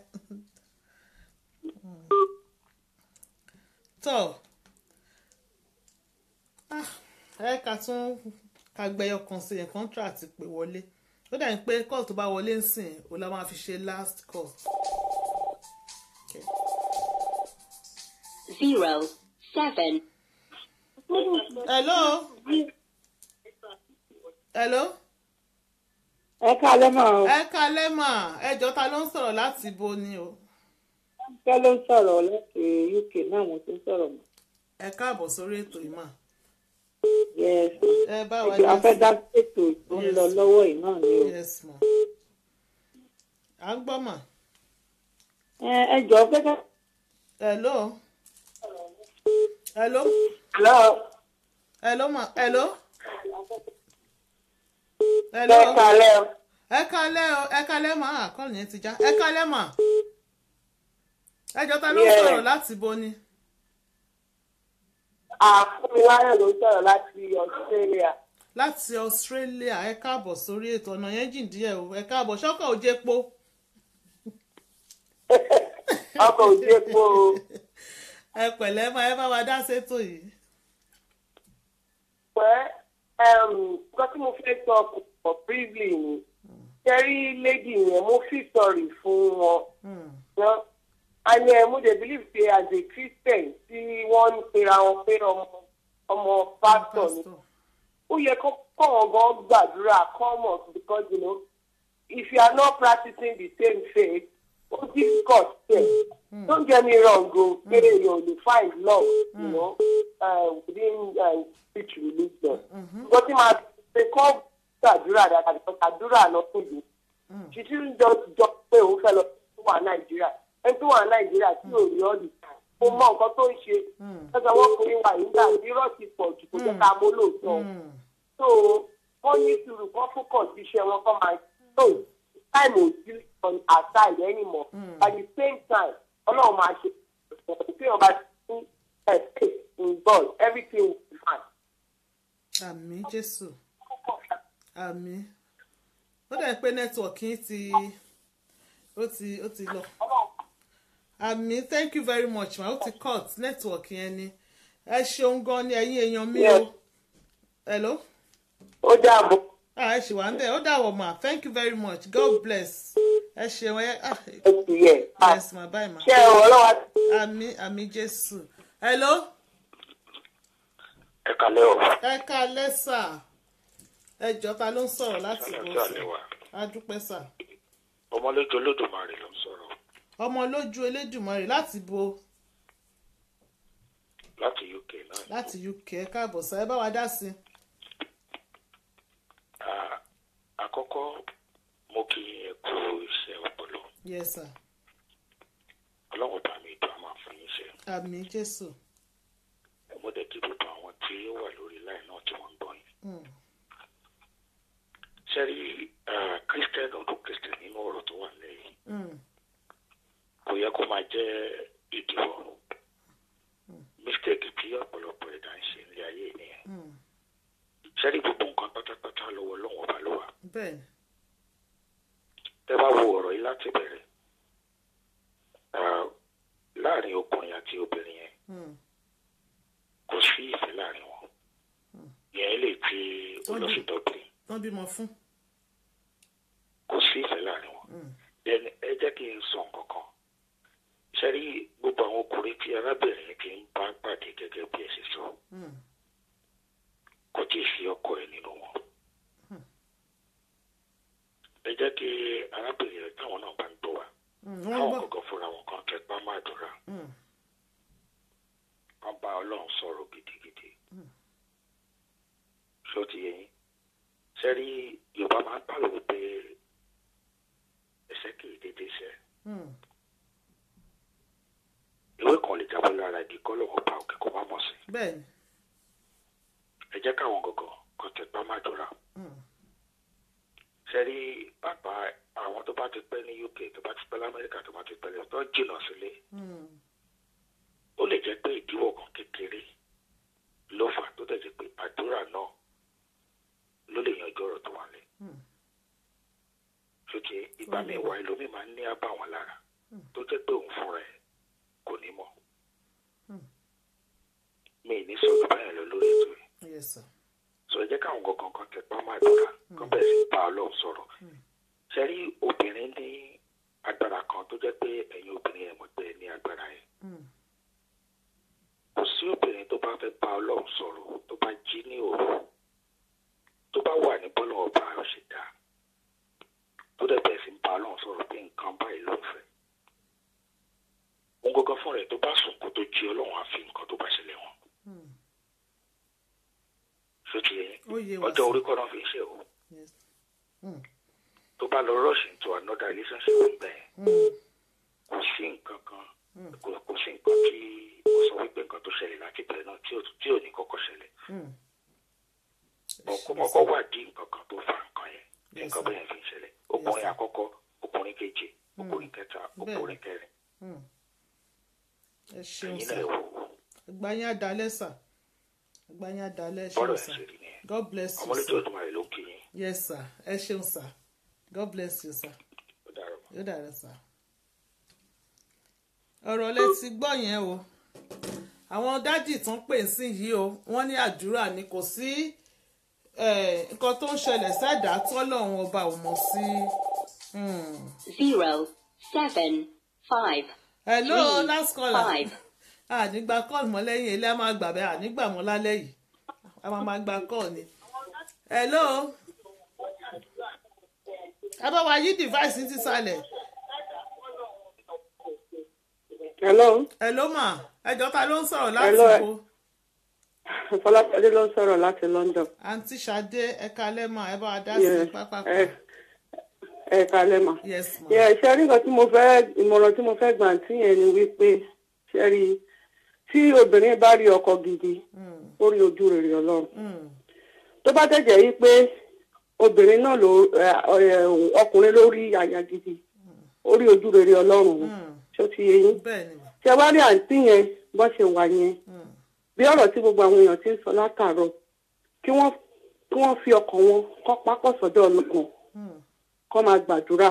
[SPEAKER 1] tọ́ Ah, ẹ ká tún ká gbẹyọ kan sí yẹn contract pé wọlé ó dà ní pé call tó bá wọlé ń sìn ó la máa fi ṣe last call. Okay.
[SPEAKER 3] zero seven
[SPEAKER 1] hello hello
[SPEAKER 5] ẹ kálẹ́ mà o
[SPEAKER 1] ẹ kalẹ́ mà ẹjọ́ ta ló ń sọ̀rọ̀ láti bo ni o.
[SPEAKER 5] kẹ́ ló ń sọ̀rọ̀ láti uk náà mo ti ń sọ̀rọ̀ mọ́
[SPEAKER 1] ẹ káàbọ̀ sórí ètò yìí mà
[SPEAKER 5] yes
[SPEAKER 1] ẹ bá wa
[SPEAKER 5] a fẹ́
[SPEAKER 1] dá
[SPEAKER 5] dá ètò tó ń lọ
[SPEAKER 1] Yes.
[SPEAKER 5] lọ́wọ́ yìí náà ni o.
[SPEAKER 1] sí yes ma à ń gbọ́ mà
[SPEAKER 5] ẹ ẹ jọ̀ọ́ gẹ́gẹ́.
[SPEAKER 1] hello hello
[SPEAKER 5] hello
[SPEAKER 1] hello ma hello
[SPEAKER 5] ẹ
[SPEAKER 1] hello
[SPEAKER 5] kálẹ́ o.
[SPEAKER 1] ẹ kalẹ́ o ẹ kalẹ́ mà àkọọ́lù yẹn ti já ẹ kalẹ́ mà ẹjọ́ ta ló ń
[SPEAKER 5] Yeah.
[SPEAKER 1] sọ̀rọ̀ láti bo ni
[SPEAKER 5] àfúnmiláyọ̀ ló sọ̀rọ̀ láti australia.
[SPEAKER 1] láti australia ẹ káàbọ̀ sórí ètò ọ̀nà yẹn jìn díẹ̀ o ẹ káàbọ̀ ṣọ́kọ̀ ò jẹ́ po
[SPEAKER 5] ọkọ̀ òjì epo o.
[SPEAKER 1] ẹ pẹ̀lẹ́ máa ẹ bá wa dá sétò yìí
[SPEAKER 5] pẹ́ nǹkan tí mo fẹ́ sọ for briefly ni kẹ́rí lady yẹn mo fi sọ̀rì fún wọn.
[SPEAKER 1] Hmm,
[SPEAKER 5] wọn and uh, mo dey believe say as a christian tí wọ́n ń pera wọn pé ọmọ ọmọ pastor ni
[SPEAKER 1] pastor.
[SPEAKER 5] ó yẹ kó kọ́ wọn gan gbàdúrà come up because you know if you are not practicing the same faith ó difficult there don't get me wrong o pé you know, you find love you know uh, within uh, each religion nǹkan tí màá ṣe kọ́ gbàdúrà dáadáa because àdúrà lọ fún yìí she shouldn't just jọ pé òun fẹ́ lọ sí wà nàìjíríà ẹni tó wà nàìjíríà tí ò rí ọ́ọ̀dì kò mọ nǹkan tó ń ṣe ẹgbẹ́ wọn kò ní wà nígbà tí irọ́ ti pọ̀ jù kò jẹ́ ká mọ́ lóòótọ́
[SPEAKER 1] Hmm,
[SPEAKER 5] so wọ́n ní sùúrù kọ́ focus sí iṣẹ́ wọn kọ́ máa so time ò sí on our side anymore at the same time ọlọ́run máa ṣe tí wọ́n bá ti ní faith in God everything will be fine.
[SPEAKER 1] àmì jésù àmì ó dẹ̀ pé nẹ́tíwọ̀kì yín ti ó ti ó ti lọ àmì thank you very much ma ó ti cut nẹ́tíwọ̀kì yẹn ni ẹ ṣeun gan ni ẹ̀yin èèyàn mi o
[SPEAKER 5] Yes.
[SPEAKER 1] hello
[SPEAKER 5] ó dàbọ̀.
[SPEAKER 1] ah ẹ ṣì wà ń bẹ̀ ó dàwọ̀ ma thank you very much god bless ẹ ṣeun ẹ ah
[SPEAKER 5] ó ti yẹ.
[SPEAKER 1] yes ma bye ma
[SPEAKER 5] ṣé ẹ wọ́n lọ́wọ́
[SPEAKER 1] àmì àmì jésù hello
[SPEAKER 6] ẹ kalẹ́ o
[SPEAKER 1] ẹ ká lẹ́sà ẹ jọ ta ló ń sọ̀rọ̀ láti bọ̀
[SPEAKER 6] àlàáfíà
[SPEAKER 1] sí
[SPEAKER 6] lẹ́wà
[SPEAKER 1] adúpẹ́ sà.
[SPEAKER 6] ọmọlójú olódùmarè ló ń sọ̀rọ̀
[SPEAKER 1] ọmọ lójú elédùnmọ̀rì láti bo
[SPEAKER 6] láti uk náà
[SPEAKER 1] láti uk ẹ káàbọ̀ sá ẹ bá wa dá sí i.
[SPEAKER 6] Ah, àkọ́kọ́ mo kí ẹ kú iṣẹ́ ọpọlọ
[SPEAKER 1] yes sir
[SPEAKER 6] ọlọ́run bá mi dùn àmọ́ fún yín ṣe
[SPEAKER 1] àmì jésù
[SPEAKER 6] mo dẹ̀ kí gbogbo àwọn tí ó wà lórí láì náà tí wọ́n ń gbọ́ yín
[SPEAKER 1] Mm,
[SPEAKER 6] sẹ́rí kírísítẹ́nì ọdún kírísítẹ́nì nínú ọ̀rọ̀ tó wà lẹ́yìn
[SPEAKER 1] mm,
[SPEAKER 6] kò yẹ kó máa jẹ́ ìdíwọ́ mistake tí ọ̀pọ̀lọpọ̀ ẹ̀dá ń ṣe nílé ayé nìyẹn
[SPEAKER 1] mm.
[SPEAKER 6] sẹ́rí gbogbo nǹkan pátápátá lọ́wọ́ ọlọ́run ọba ló wà
[SPEAKER 1] bẹ́ẹ̀ ni
[SPEAKER 6] tẹ́ bá wo ọ̀rọ̀ yìí láti bẹ̀rẹ̀ ah, láàrin ọkùnrin àti obìnrin yẹn
[SPEAKER 1] mm,
[SPEAKER 6] kò sí ìfẹ́ láàrin wọn yẹn lè ti ó lọ sí dublin
[SPEAKER 1] tán bímọ fún.
[SPEAKER 6] kò sí ìfẹ́ láàrin wọn
[SPEAKER 1] Mm,
[SPEAKER 6] then ẹ jẹ́ kí n sọ nǹkan kan sẹ́rí gbogbo àwọn ọkùnrin tí arábìnrin yẹn ti ń bá pàdé gẹ́gẹ́ bí ẹ ṣe sọ
[SPEAKER 1] mm,
[SPEAKER 6] kò tí ì sí ọkọ ẹ̀ nínú wọn ẹ jẹ́ kí arábìnrin yẹn táwọn náà bá ń gbọ́ wa
[SPEAKER 1] mm, wọ́n
[SPEAKER 6] káwọn
[SPEAKER 1] gbọ́.
[SPEAKER 6] kọ̀ọ̀kan fúnra wọn kan kẹpá máa dùnra
[SPEAKER 1] Mm,
[SPEAKER 6] wọn bá ọlọ́run sọ̀rọ̀ gidigidi ṣó ti yẹ yín sẹ́rí yorùbá máa ń pàrọ̀ wípé ẹsẹ̀ kì í dédé ṣẹ́
[SPEAKER 1] mm,
[SPEAKER 6] ìwé kan lè jábọ́ lára igi kọ́ lọ́wọ́ bá òkè kó má mọ̀ sí
[SPEAKER 1] bẹ́ẹ̀ ni
[SPEAKER 6] ẹ jẹ́ káwọn gọ̀gọ̀ kan tẹpá máa dùnra
[SPEAKER 1] mm,
[SPEAKER 6] sẹ́rí pàpà àwọn tó bá ti pẹ́ ní uk tó bá ti pẹ́ lamẹ́ríkà tó bá ti pẹ́ lẹ́yìn tó jìnnà sílé
[SPEAKER 1] mm,
[SPEAKER 6] ó lè jẹ́ pé ìdíwọ́ kan kékeré ló fà tó dẹ̀ jẹ́ pé àdúrà náà ló lè yanjú ọ̀rọ̀ tó wà lẹ̀.
[SPEAKER 1] mm,
[SPEAKER 6] sókè ìgbà míì wà ẹlòmíì máa ń ní àbàwọ́n lára tó jẹ́ pé òun fúnra ẹ̀ kò ní mọ̀.
[SPEAKER 1] Hmm.
[SPEAKER 6] mi ì ní sọ̀rọ̀ báyìí lọ lórí ètò yìí
[SPEAKER 1] yes sir.
[SPEAKER 6] sọ ẹ jẹ́ káwọn gangan kan tẹpá máa dúrà kán bẹ̀rẹ̀ sí bá ọlọ́run sọ̀rọ̀. ṣe rí obìnrin ní agbára kan tó jẹ́ pé ẹ̀yin obìnrin ẹ̀ mọ̀ pé ẹ ní agbára yẹn.
[SPEAKER 1] Mm,
[SPEAKER 6] kò sí obìnrin tó bá fẹ́ bá ọlọ́run sọ̀rọ̀ tó bá jí ní òru tó bá wà ní bọ́lá ọba ọ̀ṣẹ̀dá tó dẹ̀ bẹ̀rẹ̀ sí ń bá ọlọ́run sọ̀rọ̀ pé nǹkan báyìí ló ń fẹ́. òun gangan fún rẹ̀ tó bá sùn kó tó jí ọlọ́run á fi nǹkan tó bá ṣẹlẹ̀ wọn.
[SPEAKER 1] wá
[SPEAKER 6] ọjọ́
[SPEAKER 1] sí.
[SPEAKER 6] orí kọ́ náà fi ń ṣe o
[SPEAKER 1] Yes. Mm.
[SPEAKER 6] tó bá lọ rush into another relationship bẹ́ẹ̀
[SPEAKER 1] Mm.
[SPEAKER 6] kò sí nǹkan kan kò kò sí nǹkan tí ó sọ wípé nǹkan tó ṣẹlẹ̀ láti bẹ̀rẹ̀ náà tí ò tí ò ní kọ́kọ́ ṣẹlẹ̀
[SPEAKER 1] Mm.
[SPEAKER 6] ọkọ̀ wà dí nǹkan kan tó fa nǹkan yẹn tí
[SPEAKER 1] Yes,
[SPEAKER 6] nǹkan
[SPEAKER 1] sir.
[SPEAKER 6] bẹ́ẹ̀ fi ń ṣẹlẹ̀ ọkùnrin
[SPEAKER 1] sir.
[SPEAKER 6] àkọ́kọ́ ọkùnrin kejì ọkùnrin kẹta
[SPEAKER 1] Bẹ́ẹ̀.
[SPEAKER 6] ọkùnrin kẹrin
[SPEAKER 1] Mm. ẹ ṣeun
[SPEAKER 6] ẹ̀yin
[SPEAKER 1] sà
[SPEAKER 6] náà wò ó
[SPEAKER 1] ẹgbà yín àdálẹ́ sà ẹgbà yín àdálẹ́ ẹ
[SPEAKER 6] bọ́ọ̀lù
[SPEAKER 1] ṣeun
[SPEAKER 6] ẹ̀
[SPEAKER 1] sà
[SPEAKER 6] ṣe rí nìyẹn
[SPEAKER 1] god bless you
[SPEAKER 6] ọmọlẹ́jọ́
[SPEAKER 1] sir
[SPEAKER 6] ọdún màrí ló ń kí yín
[SPEAKER 1] yes sir ẹ ṣeun sà god bless you sir
[SPEAKER 6] ó dára mọ́.
[SPEAKER 1] yóò dára sà. ọ̀rọ̀ lẹ ti gbọ́ yẹn o àwọn dádì tún pè sí yìí o wọ́n ní àdúrà ni kò sí eh, nǹkan tó ń ṣẹlẹ̀ sẹ́dá tọ́lọ́run ọba ò mọ̀ sí. Hmm.
[SPEAKER 3] zero, seven, five,
[SPEAKER 1] hello
[SPEAKER 3] Three,
[SPEAKER 1] last caller
[SPEAKER 3] five.
[SPEAKER 1] ànígbà call mọ́ lẹ́yìn ilé a máa gbà bẹ́ẹ̀ ànígbà mọ́ lálẹ́ yìí a máa máa gba call ni. hello ẹ bá wa yí device ní sísàlẹ̀
[SPEAKER 5] hello
[SPEAKER 1] hello ma ẹjọ́ ta ló ń sọ̀rọ̀ láti
[SPEAKER 5] Hello, ẹ-
[SPEAKER 1] wo
[SPEAKER 5] fọláṣadé ló ń sọ̀rọ̀ láti london.
[SPEAKER 1] àǹtí Ṣadé ẹ̀ka lẹ́mà ẹ bá wa dá
[SPEAKER 5] Yeah,
[SPEAKER 1] sí pápá
[SPEAKER 5] ẹ ẹ kalẹ́ mà.
[SPEAKER 1] yes ma
[SPEAKER 5] Yeah, ṣe rí nǹkan tí mo fẹ́ ìmọ̀ràn tí mo fẹ́ gbà tí yẹn ni wípé ṣe rí tí obìnrin bá rí ọkọ gidi
[SPEAKER 1] Mm,
[SPEAKER 5] ó rí ojú rere ọlọ́run
[SPEAKER 1] mm,
[SPEAKER 5] tó bá tẹ̀jẹ̀ yí pé obìnrin náà ló ẹ, ẹ, ọkùnrin ló rí aya gidi ó rí ojú rere ọlọ́run ni.
[SPEAKER 1] mm.
[SPEAKER 5] ṣó ti yé yín
[SPEAKER 1] bẹ́ẹ̀ ni ma
[SPEAKER 5] ṣe wá rí àǹtí yẹn bọ́ ṣe wà yẹn
[SPEAKER 1] Mm,
[SPEAKER 5] bí ọ̀rọ̀ tí gbogbo àwọn èèyàn ti ń sọ látàárọ̀ kí wọ́n kí wọ́n fi ọkàn wọn kọ́ pápọ̀ sọ́dọ̀ ọlọ́run
[SPEAKER 1] mm,
[SPEAKER 5] kọ́ máa gbàdúrà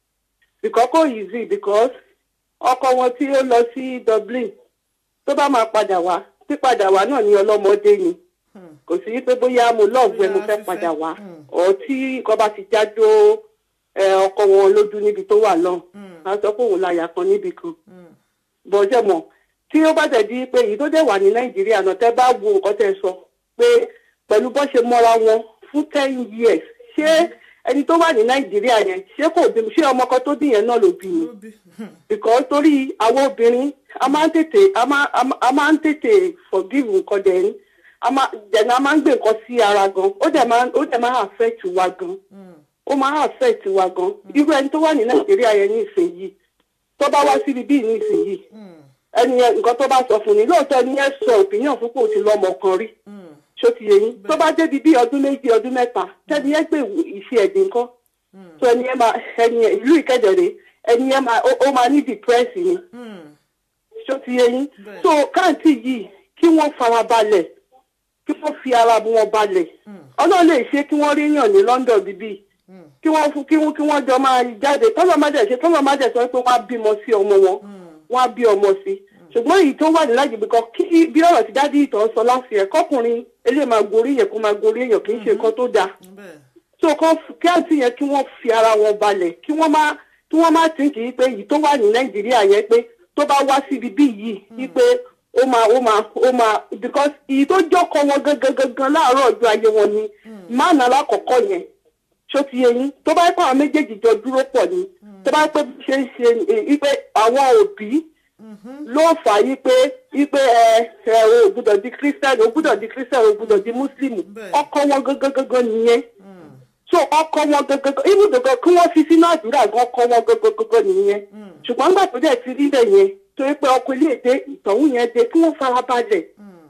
[SPEAKER 5] because kò easy because ọkọ wọn tí ó lọ sí Dublin tó bá máa padà wá pípadà wá náà ní ọlọ́mọdé ni
[SPEAKER 1] mm.
[SPEAKER 5] kò sí pé bóyá mo lọ́ọ̀gbù ẹ mo
[SPEAKER 1] Bóyá
[SPEAKER 5] fẹ́
[SPEAKER 1] fífẹ́,
[SPEAKER 5] padà wá
[SPEAKER 1] mm.
[SPEAKER 5] ọ̀ tí nǹkan bá ti jájó ẹ, ọkọ wọn lójú níbi tó wà lọ́hùn
[SPEAKER 1] Mm.
[SPEAKER 5] á sọ pé òun láyà kan níbi kan
[SPEAKER 1] Mm.
[SPEAKER 5] bọ́jẹ̀ mọ̀ tí ó bá tẹ̀ di pé èyí tó dẹ̀ wà ní nàìjíríà náà tẹ́ bá wo nǹkan tẹ́ sọ pé pẹ̀lú bọ́ ṣe mọ́ra wọn fún ten years ṣé ẹni tó wà ní nàìjíríà yẹn ṣé kò bí ṣé ọmọ kan tó bí yẹn náà ló bí ni
[SPEAKER 1] Ló bí- hmm,
[SPEAKER 5] because torí àwọn obìnrin a máa ń tètè a máa a máa- a máa ń tètè forgive nǹkan dẹ̀ ní a máa dẹ̀nà a máa ń gbé nǹkan sí ara gan ó dẹ̀ máa ó dẹ̀ máa affect wa gan
[SPEAKER 1] hmm,
[SPEAKER 5] ó máa affect wa gan irú ẹni tó wà ní nàìjíríà yẹn ní ìsinyìí tó bá wá síbi bíi ní ìsinyìí
[SPEAKER 1] hmm,
[SPEAKER 5] ẹni yẹn nǹkan tó bá sọ fún ni lóòótọ́ ẹni yẹn sọ opinion fún pé ó ti lọ́mọ kan rí
[SPEAKER 1] hmm,
[SPEAKER 5] ṣó ti yé yín tó bá débi bí ọdún méjì ọdún mẹ́ta tẹ́ni yẹn gbé ìṣe ẹ̀dín nǹkan
[SPEAKER 1] hmm,
[SPEAKER 5] tó ẹni yẹn máa ẹni yẹn ìlú ìkẹ́dẹ̀rẹ́ ẹni yẹn máa ó ó máa ní depress ni
[SPEAKER 1] hmm.
[SPEAKER 5] ṣó ti yé yín
[SPEAKER 1] Bẹ́ẹ̀.
[SPEAKER 5] so káàntì yìí kí wọ́n fara balẹ̀ kí wọ́n fi ara wọn balẹ̀ ọlọ́run lè ṣe kí wọ́n rí yàn ní London bíbí
[SPEAKER 1] Hmm.
[SPEAKER 5] kí wọ́n fún kí wọ́n kí wọ́n jọ máa jáde tọ́lọ́ má dẹ̀ ṣe tọ́lọ́ má dẹ̀ sọ pé wọ́n á bímọ sí ọmọ wọn wọ́n á bí ọmọ sí ṣùgbọ́n èyí tó wà ní lájì bí kan kí bí ọ̀rọ̀ ti dádì ìtàn sọ láti ẹ̀ kọkùnrin eléyìí máa gorí yẹn kó máa gorí èèyàn kì í ṣe nǹkan tó dáa
[SPEAKER 1] bẹ́ẹ̀
[SPEAKER 5] so kọ́ kí àǹtí yẹn kí wọ́n fi ara wọn balẹ̀ kí wọ́n má kí wọ́n má tí kì í pé èyí tó wà ní nàìjíríà yẹn pé tó bá wá síbi bí yìí wípé ó máa ó máa ó máa because èyí tó jọkọ wọn gangan gangan láàárọ̀ ọjọ́ ayé wọn ni máàna alákọ̀ọ́kọ́ yẹn ṣó ti yẹ yín tó bá yẹ pé àwọn méjèèjì jọ dúró pọ̀ ni tó bá yẹ pé bí ṣe ń ṣe wípé àwọn òbí ló fà á yí pé wípé ẹ ẹ o gbúdọ̀ di christian o gbúdọ̀ di christian o gbúdọ̀ di muslim
[SPEAKER 1] Bẹ́ẹ̀.
[SPEAKER 5] ọkọ wọn gangan gangan nìyẹn so ọkọ wọn gangan ibù gangan kí wọ́n fi sínú àdúrà gan ọkọ wọn gangan gangan nìyẹn ṣùgbọ́n nígbà tó dẹ̀ ti rí bẹ́ẹ̀ yẹn torí pé ọkọ ilé èdè ìtọ̀hún yẹn dé kí wọ́n fara balẹ̀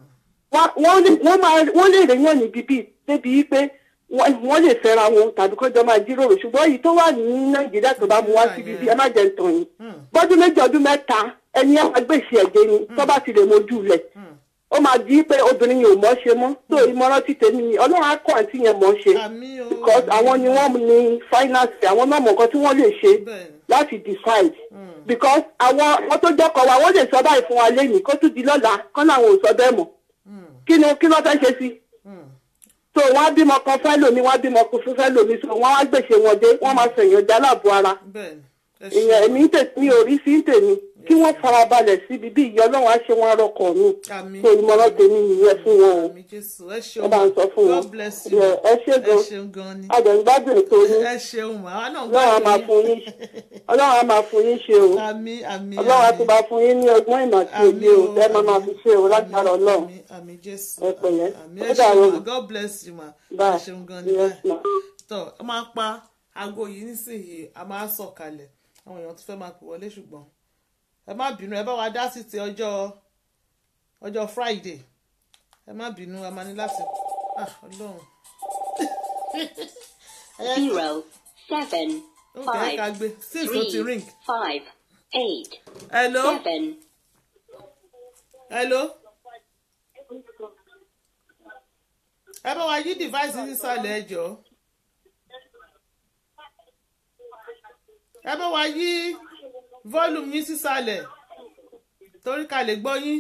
[SPEAKER 5] wá- wọ́n lè wọ́n máa wọ́n lè rèéyàn ní bíbí débi wípé wọ́n wọ́n lè fẹ́ra wọn tàbí kọjọ́ máa jíròrò ṣùgbọ́n èyí tó wà ní nàìjíríà tó bá mú wá sí bíbí ẹ má jẹ́ ntàn yín bọ́dún méjì ọdún mẹ́ta ẹni ẹ máa gbèsè ẹ̀jẹ̀ ni tó bá ti lè mojú lẹ̀ ó máa di pé obìnrin yìí ò mọ̀ ṣe mọ́ tó ìmọ̀ràn ti tèmi ni ọlọ́run á kọ́ àǹtí yẹn mọ̀ ṣe
[SPEAKER 1] àmì o
[SPEAKER 5] because àwọn ni wọ́n ní finance àwọn náà mọ̀ nǹkan tí wọ́n lè ṣe
[SPEAKER 1] bẹ́ẹ̀ ni
[SPEAKER 5] láti decide because àwọn àwọn tó jẹ́kọ̀ wa wọ́n lè sọ báyìí fún wa lẹ́yìn kó tún di lọ́la kọ́ làwọn ò sọ bẹ́ẹ̀ mọ̀ kí ni kí ló fẹ́ ṣe sí so wọ́n á bímọ kan fẹ́ lòmí wọ́n á bímọ kan fún fẹ́ lòmí so wọ́n á gbèsè wọn dé wọ́n máa sọ èèyàn jálàbọ̀ ara
[SPEAKER 1] bẹ́ẹ̀ ni ẹ
[SPEAKER 5] èèyàn
[SPEAKER 1] ṣe
[SPEAKER 5] èmi ń tè mi ò rí sí ń tèmi kí wọ́n farabalẹ̀ síbi bí ìyá ọlọ́run á ṣe wọn arọkọ̀ mi
[SPEAKER 1] àmì
[SPEAKER 5] tó ìmọ̀ràn tèmi nìyẹn fún wọn o
[SPEAKER 1] àmì jésù ẹ
[SPEAKER 5] ẹ
[SPEAKER 1] ṣeun
[SPEAKER 5] bá ń sọ fún wọn
[SPEAKER 1] god bless you
[SPEAKER 5] Yeah, ẹ ṣé
[SPEAKER 1] ẹ
[SPEAKER 5] gan
[SPEAKER 1] ṣeun gan ni
[SPEAKER 5] àjọ̀gbádùn ètò yín
[SPEAKER 1] ẹ ṣeun mà á náà
[SPEAKER 5] ọlọ́run á máa fún yín ọlọ́run á máa fún yín ṣe o
[SPEAKER 1] àmì àmì
[SPEAKER 5] ọlọ́run á
[SPEAKER 1] àmì.
[SPEAKER 5] ti bá fún yín ní ọgbọ́n ìmọ̀ àti
[SPEAKER 1] Àmì
[SPEAKER 5] òye o
[SPEAKER 1] o,
[SPEAKER 5] ẹ máa máa
[SPEAKER 1] àmì.
[SPEAKER 5] fi ṣe o lágbára ọlọ́run
[SPEAKER 1] àmì àmì jésù
[SPEAKER 5] Ẹ pẹ̀lẹ́.
[SPEAKER 1] àmì
[SPEAKER 5] Ó
[SPEAKER 1] ẹ
[SPEAKER 5] dàárọ̀
[SPEAKER 1] ṣeun
[SPEAKER 5] mà.
[SPEAKER 1] ma god bless you ma ẹ
[SPEAKER 5] bye
[SPEAKER 1] ṣeun gan ni
[SPEAKER 5] yes
[SPEAKER 1] bye
[SPEAKER 5] ma.
[SPEAKER 1] tọ ọ máa pa aago yìí nísìnyìí a máa sọ̀kalẹ̀ àwọn èèyàn tó fẹ́ máa pè wọlé ṣùgbọ́n ẹ má bínú ẹ bá wa dá sí ti ọjọ́ ọjọ́ friday ẹ má bínú a máa ní láti ah ọlọ́run
[SPEAKER 3] zero seven
[SPEAKER 1] ó kẹ́ ká
[SPEAKER 3] five
[SPEAKER 1] gbé since ó ti
[SPEAKER 3] three
[SPEAKER 1] ring
[SPEAKER 3] five eight
[SPEAKER 1] hello
[SPEAKER 3] seven
[SPEAKER 1] hello ẹ bá wa yí device sísàlẹ̀ ẹ jọ̀ọ́. ẹ bá wa yí volume yín sísàlẹ̀ torí ká lè gbọ́ yín.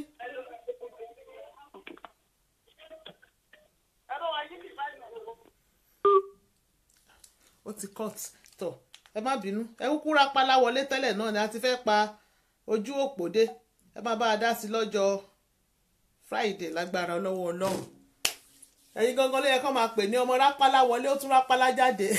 [SPEAKER 1] ó ti cut tọ ẹ má bínú ẹ kúkú rápálá wọlé tẹ́lẹ̀ náà ni a ti fẹ́ pa ojú òpó dé ẹ má bá a dá sí lọ́jọ́ friday lágbára lọ́wọ́ ọlọ́run ẹ̀yin gangan ló yẹ kó máa pè ní ọmọ rápálá wọlé ó tún rápálá jáde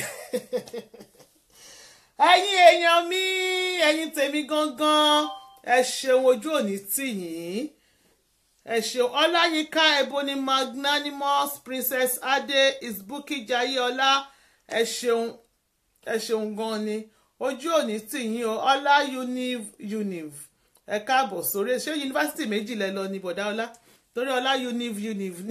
[SPEAKER 1] ẹ̀yin èèyàn mi ẹ̀yin tèmi gangan ẹ ṣeun ojú òní tì yín ẹ ṣeun ọláyínká ebony magnanimous princess adé isbuki jayéọlá ẹ ṣeun ẹ ṣeun gan ni ojú òní tì yín o ọlá univ univ ẹ káàbọ̀ sórí ṣé yunifásitì méjì lẹ lọ ní bọ̀dá ọlá torí ọlá univ univ ni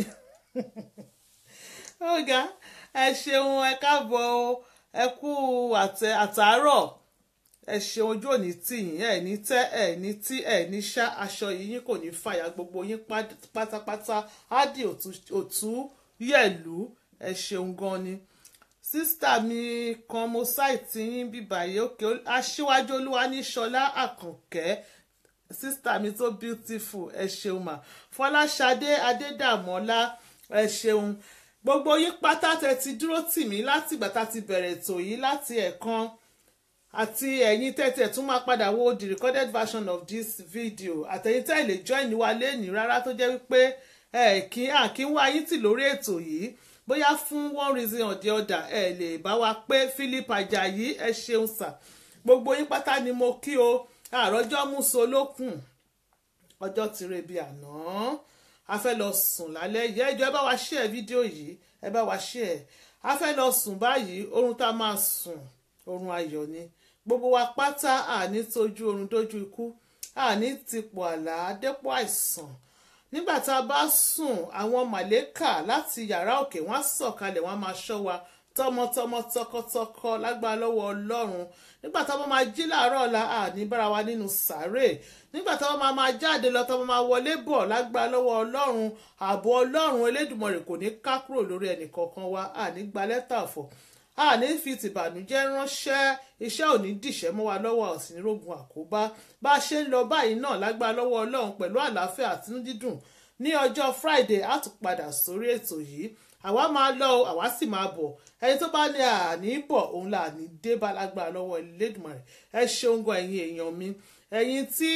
[SPEAKER 1] ọ̀gá ẹ ṣeun ẹ káàbọ̀ o ẹ kú àtẹ àtàárọ̀ ẹ ṣeun ojú òní tì yín ẹ ní tẹ ẹ ní tí ẹ ní ṣá aṣọ yìí yín kò ní fàyà gbogbo yín pát- pátápátá á di òtú- òtú yẹ̀lú ẹ ṣeun gan ni sísítà mi kan mo ṣáìtì yín bíbáyé òkè aṣíwájú olúwa ní ṣọlá àkànkẹ́ sísítà mi tó beautiful ẹ ṣeun mà fọláṣadé adédàmọ́lá ẹ ṣeun gbogbo yín pátá tẹ ti dúró tì mí látìgbà tá a ti bẹ̀rẹ̀ ètò yìí láti ẹ̀kan àti ẹ̀yin tẹ́tẹ̀ tún máa padà wo the recorded version of this video àtẹ̀yin tẹ́ lè join wa lẹ́nìí rárá tó jẹ́ wípé ẹ̀ kí à kí ń wá yín tì lórí ètò yìí bóyá fún one reason or the other ẹ lè bá wa pé Philip Ajayi ẹ ṣeun sà gbogbo yín pátá ni mo kí o àròjọ́ múso lókun ọjọ́ ti re bí àná a fẹ́ lọ sùn lálẹ́ yìí ẹ jọ̀ọ́ ẹ bá wa share fídíò yìí ẹ bá wa share a fẹ́ lọ sùn báyìí oorun tá a máa sùn oorun ayọ̀ ni gbogbo wa pátá àní tójú oorun dójú ikú àní tipò àlá dépò àìsàn nígbà tá a bá sùn àwọn màlẹ́kà láti yàrá òkè wọ́n á sọ̀kalẹ̀ wọ́n á máa ṣọ́ wa tọmọtọmọ tọkọtọkọ lágbára lọ́wọ́ ọlọ́run nígbà tá a bá máa jí láàárọ̀ ọ̀la àní bára wa nínú sàárè nígbà tá a bá máa máa jáde lọ tá a bá máa wọlé bọ̀ lágbára lọ́wọ́ ọlọ́run ààbò ọlọ́run elédùmarè kò ní ká kúrò lórí ẹnì kọ̀ọ̀kan wa àní gba lẹ́tà ọ̀fọ̀ àní fi tìbànújẹ́ ránṣẹ́ iṣẹ́ òní dìṣẹ́ mọ́ wa lọ́wọ́ ọ̀sìn nírógun àkóbá bá a ṣe ń lọ báyìí náà lágbára lọ́wọ́ ọlọ́run pẹ̀lú àlàáfíà àtinú dídùn ní ọjọ́ friday á tún padà sórí ètò yìí àwa máa lọ o àwa sì máa bọ̀ ẹni tó bá ní àní bọ̀ òun là ní dé bá lágbára lọ́wọ́ Elédùmarè ẹ ṣeun gan ẹ̀yin èèyàn mi ẹ̀yin tí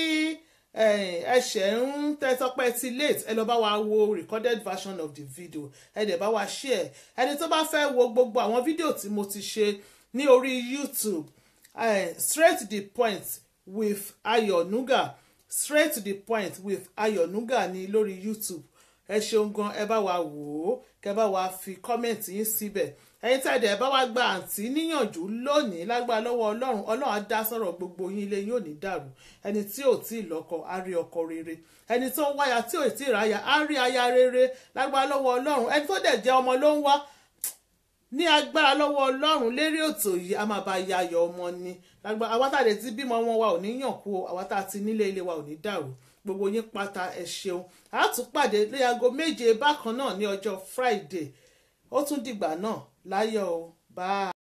[SPEAKER 1] ẹ̀ṣẹ̀ ń tẹ́tọ́pẹ́ ti late ẹ lọ bá wa wo recorded version of the video ẹ dẹ̀ bá wa share ẹni tó bá fẹ́ wo gbogbo àwọn fídíò tí mo ti ṣe ní orí YouTube eh, straight to the point with Ayọ̀ Nuga straight to the point with Ayọ̀ Nuga ní lórí YouTube ẹ ṣeun gan ẹ bá wa wò ó kẹ bá wa fi kọ́mẹ̀ntì yín síbẹ̀ ẹ̀yin tí a dẹ̀ bá wa gba àǹtí níyànjú lónìí lágbára lọ́wọ́ ọlọ́run ọlọ́run á dá sọ̀rọ̀ gbogbo yín ilé yín ò ní dàrú ẹni tí ò tí ì lọ́kọ á rí ọkọ rere ẹni tó ń wáyà tí ò tí ì ráyà á rí aya rere lágbára lọ́wọ́ ọlọ́run ẹni tó dẹ̀ jẹ́ ọmọ ló ń wá ní agbára lọ́wọ́ ọlọ́run lérí ètò yìí a máa bá ya ayọ̀ ọmọ ni lágbára àwa tá a lè ti bímọ wọn wa ò ní yàn kú o àwa tá a ti nílé ilé wa ò ní dàrú gbogbo yín pátá ẹ ṣeun a tún pàdé ní aago méje bákan náà ní ọjọ́ Friday ó tún dìgbà náà láyọ̀ o bye.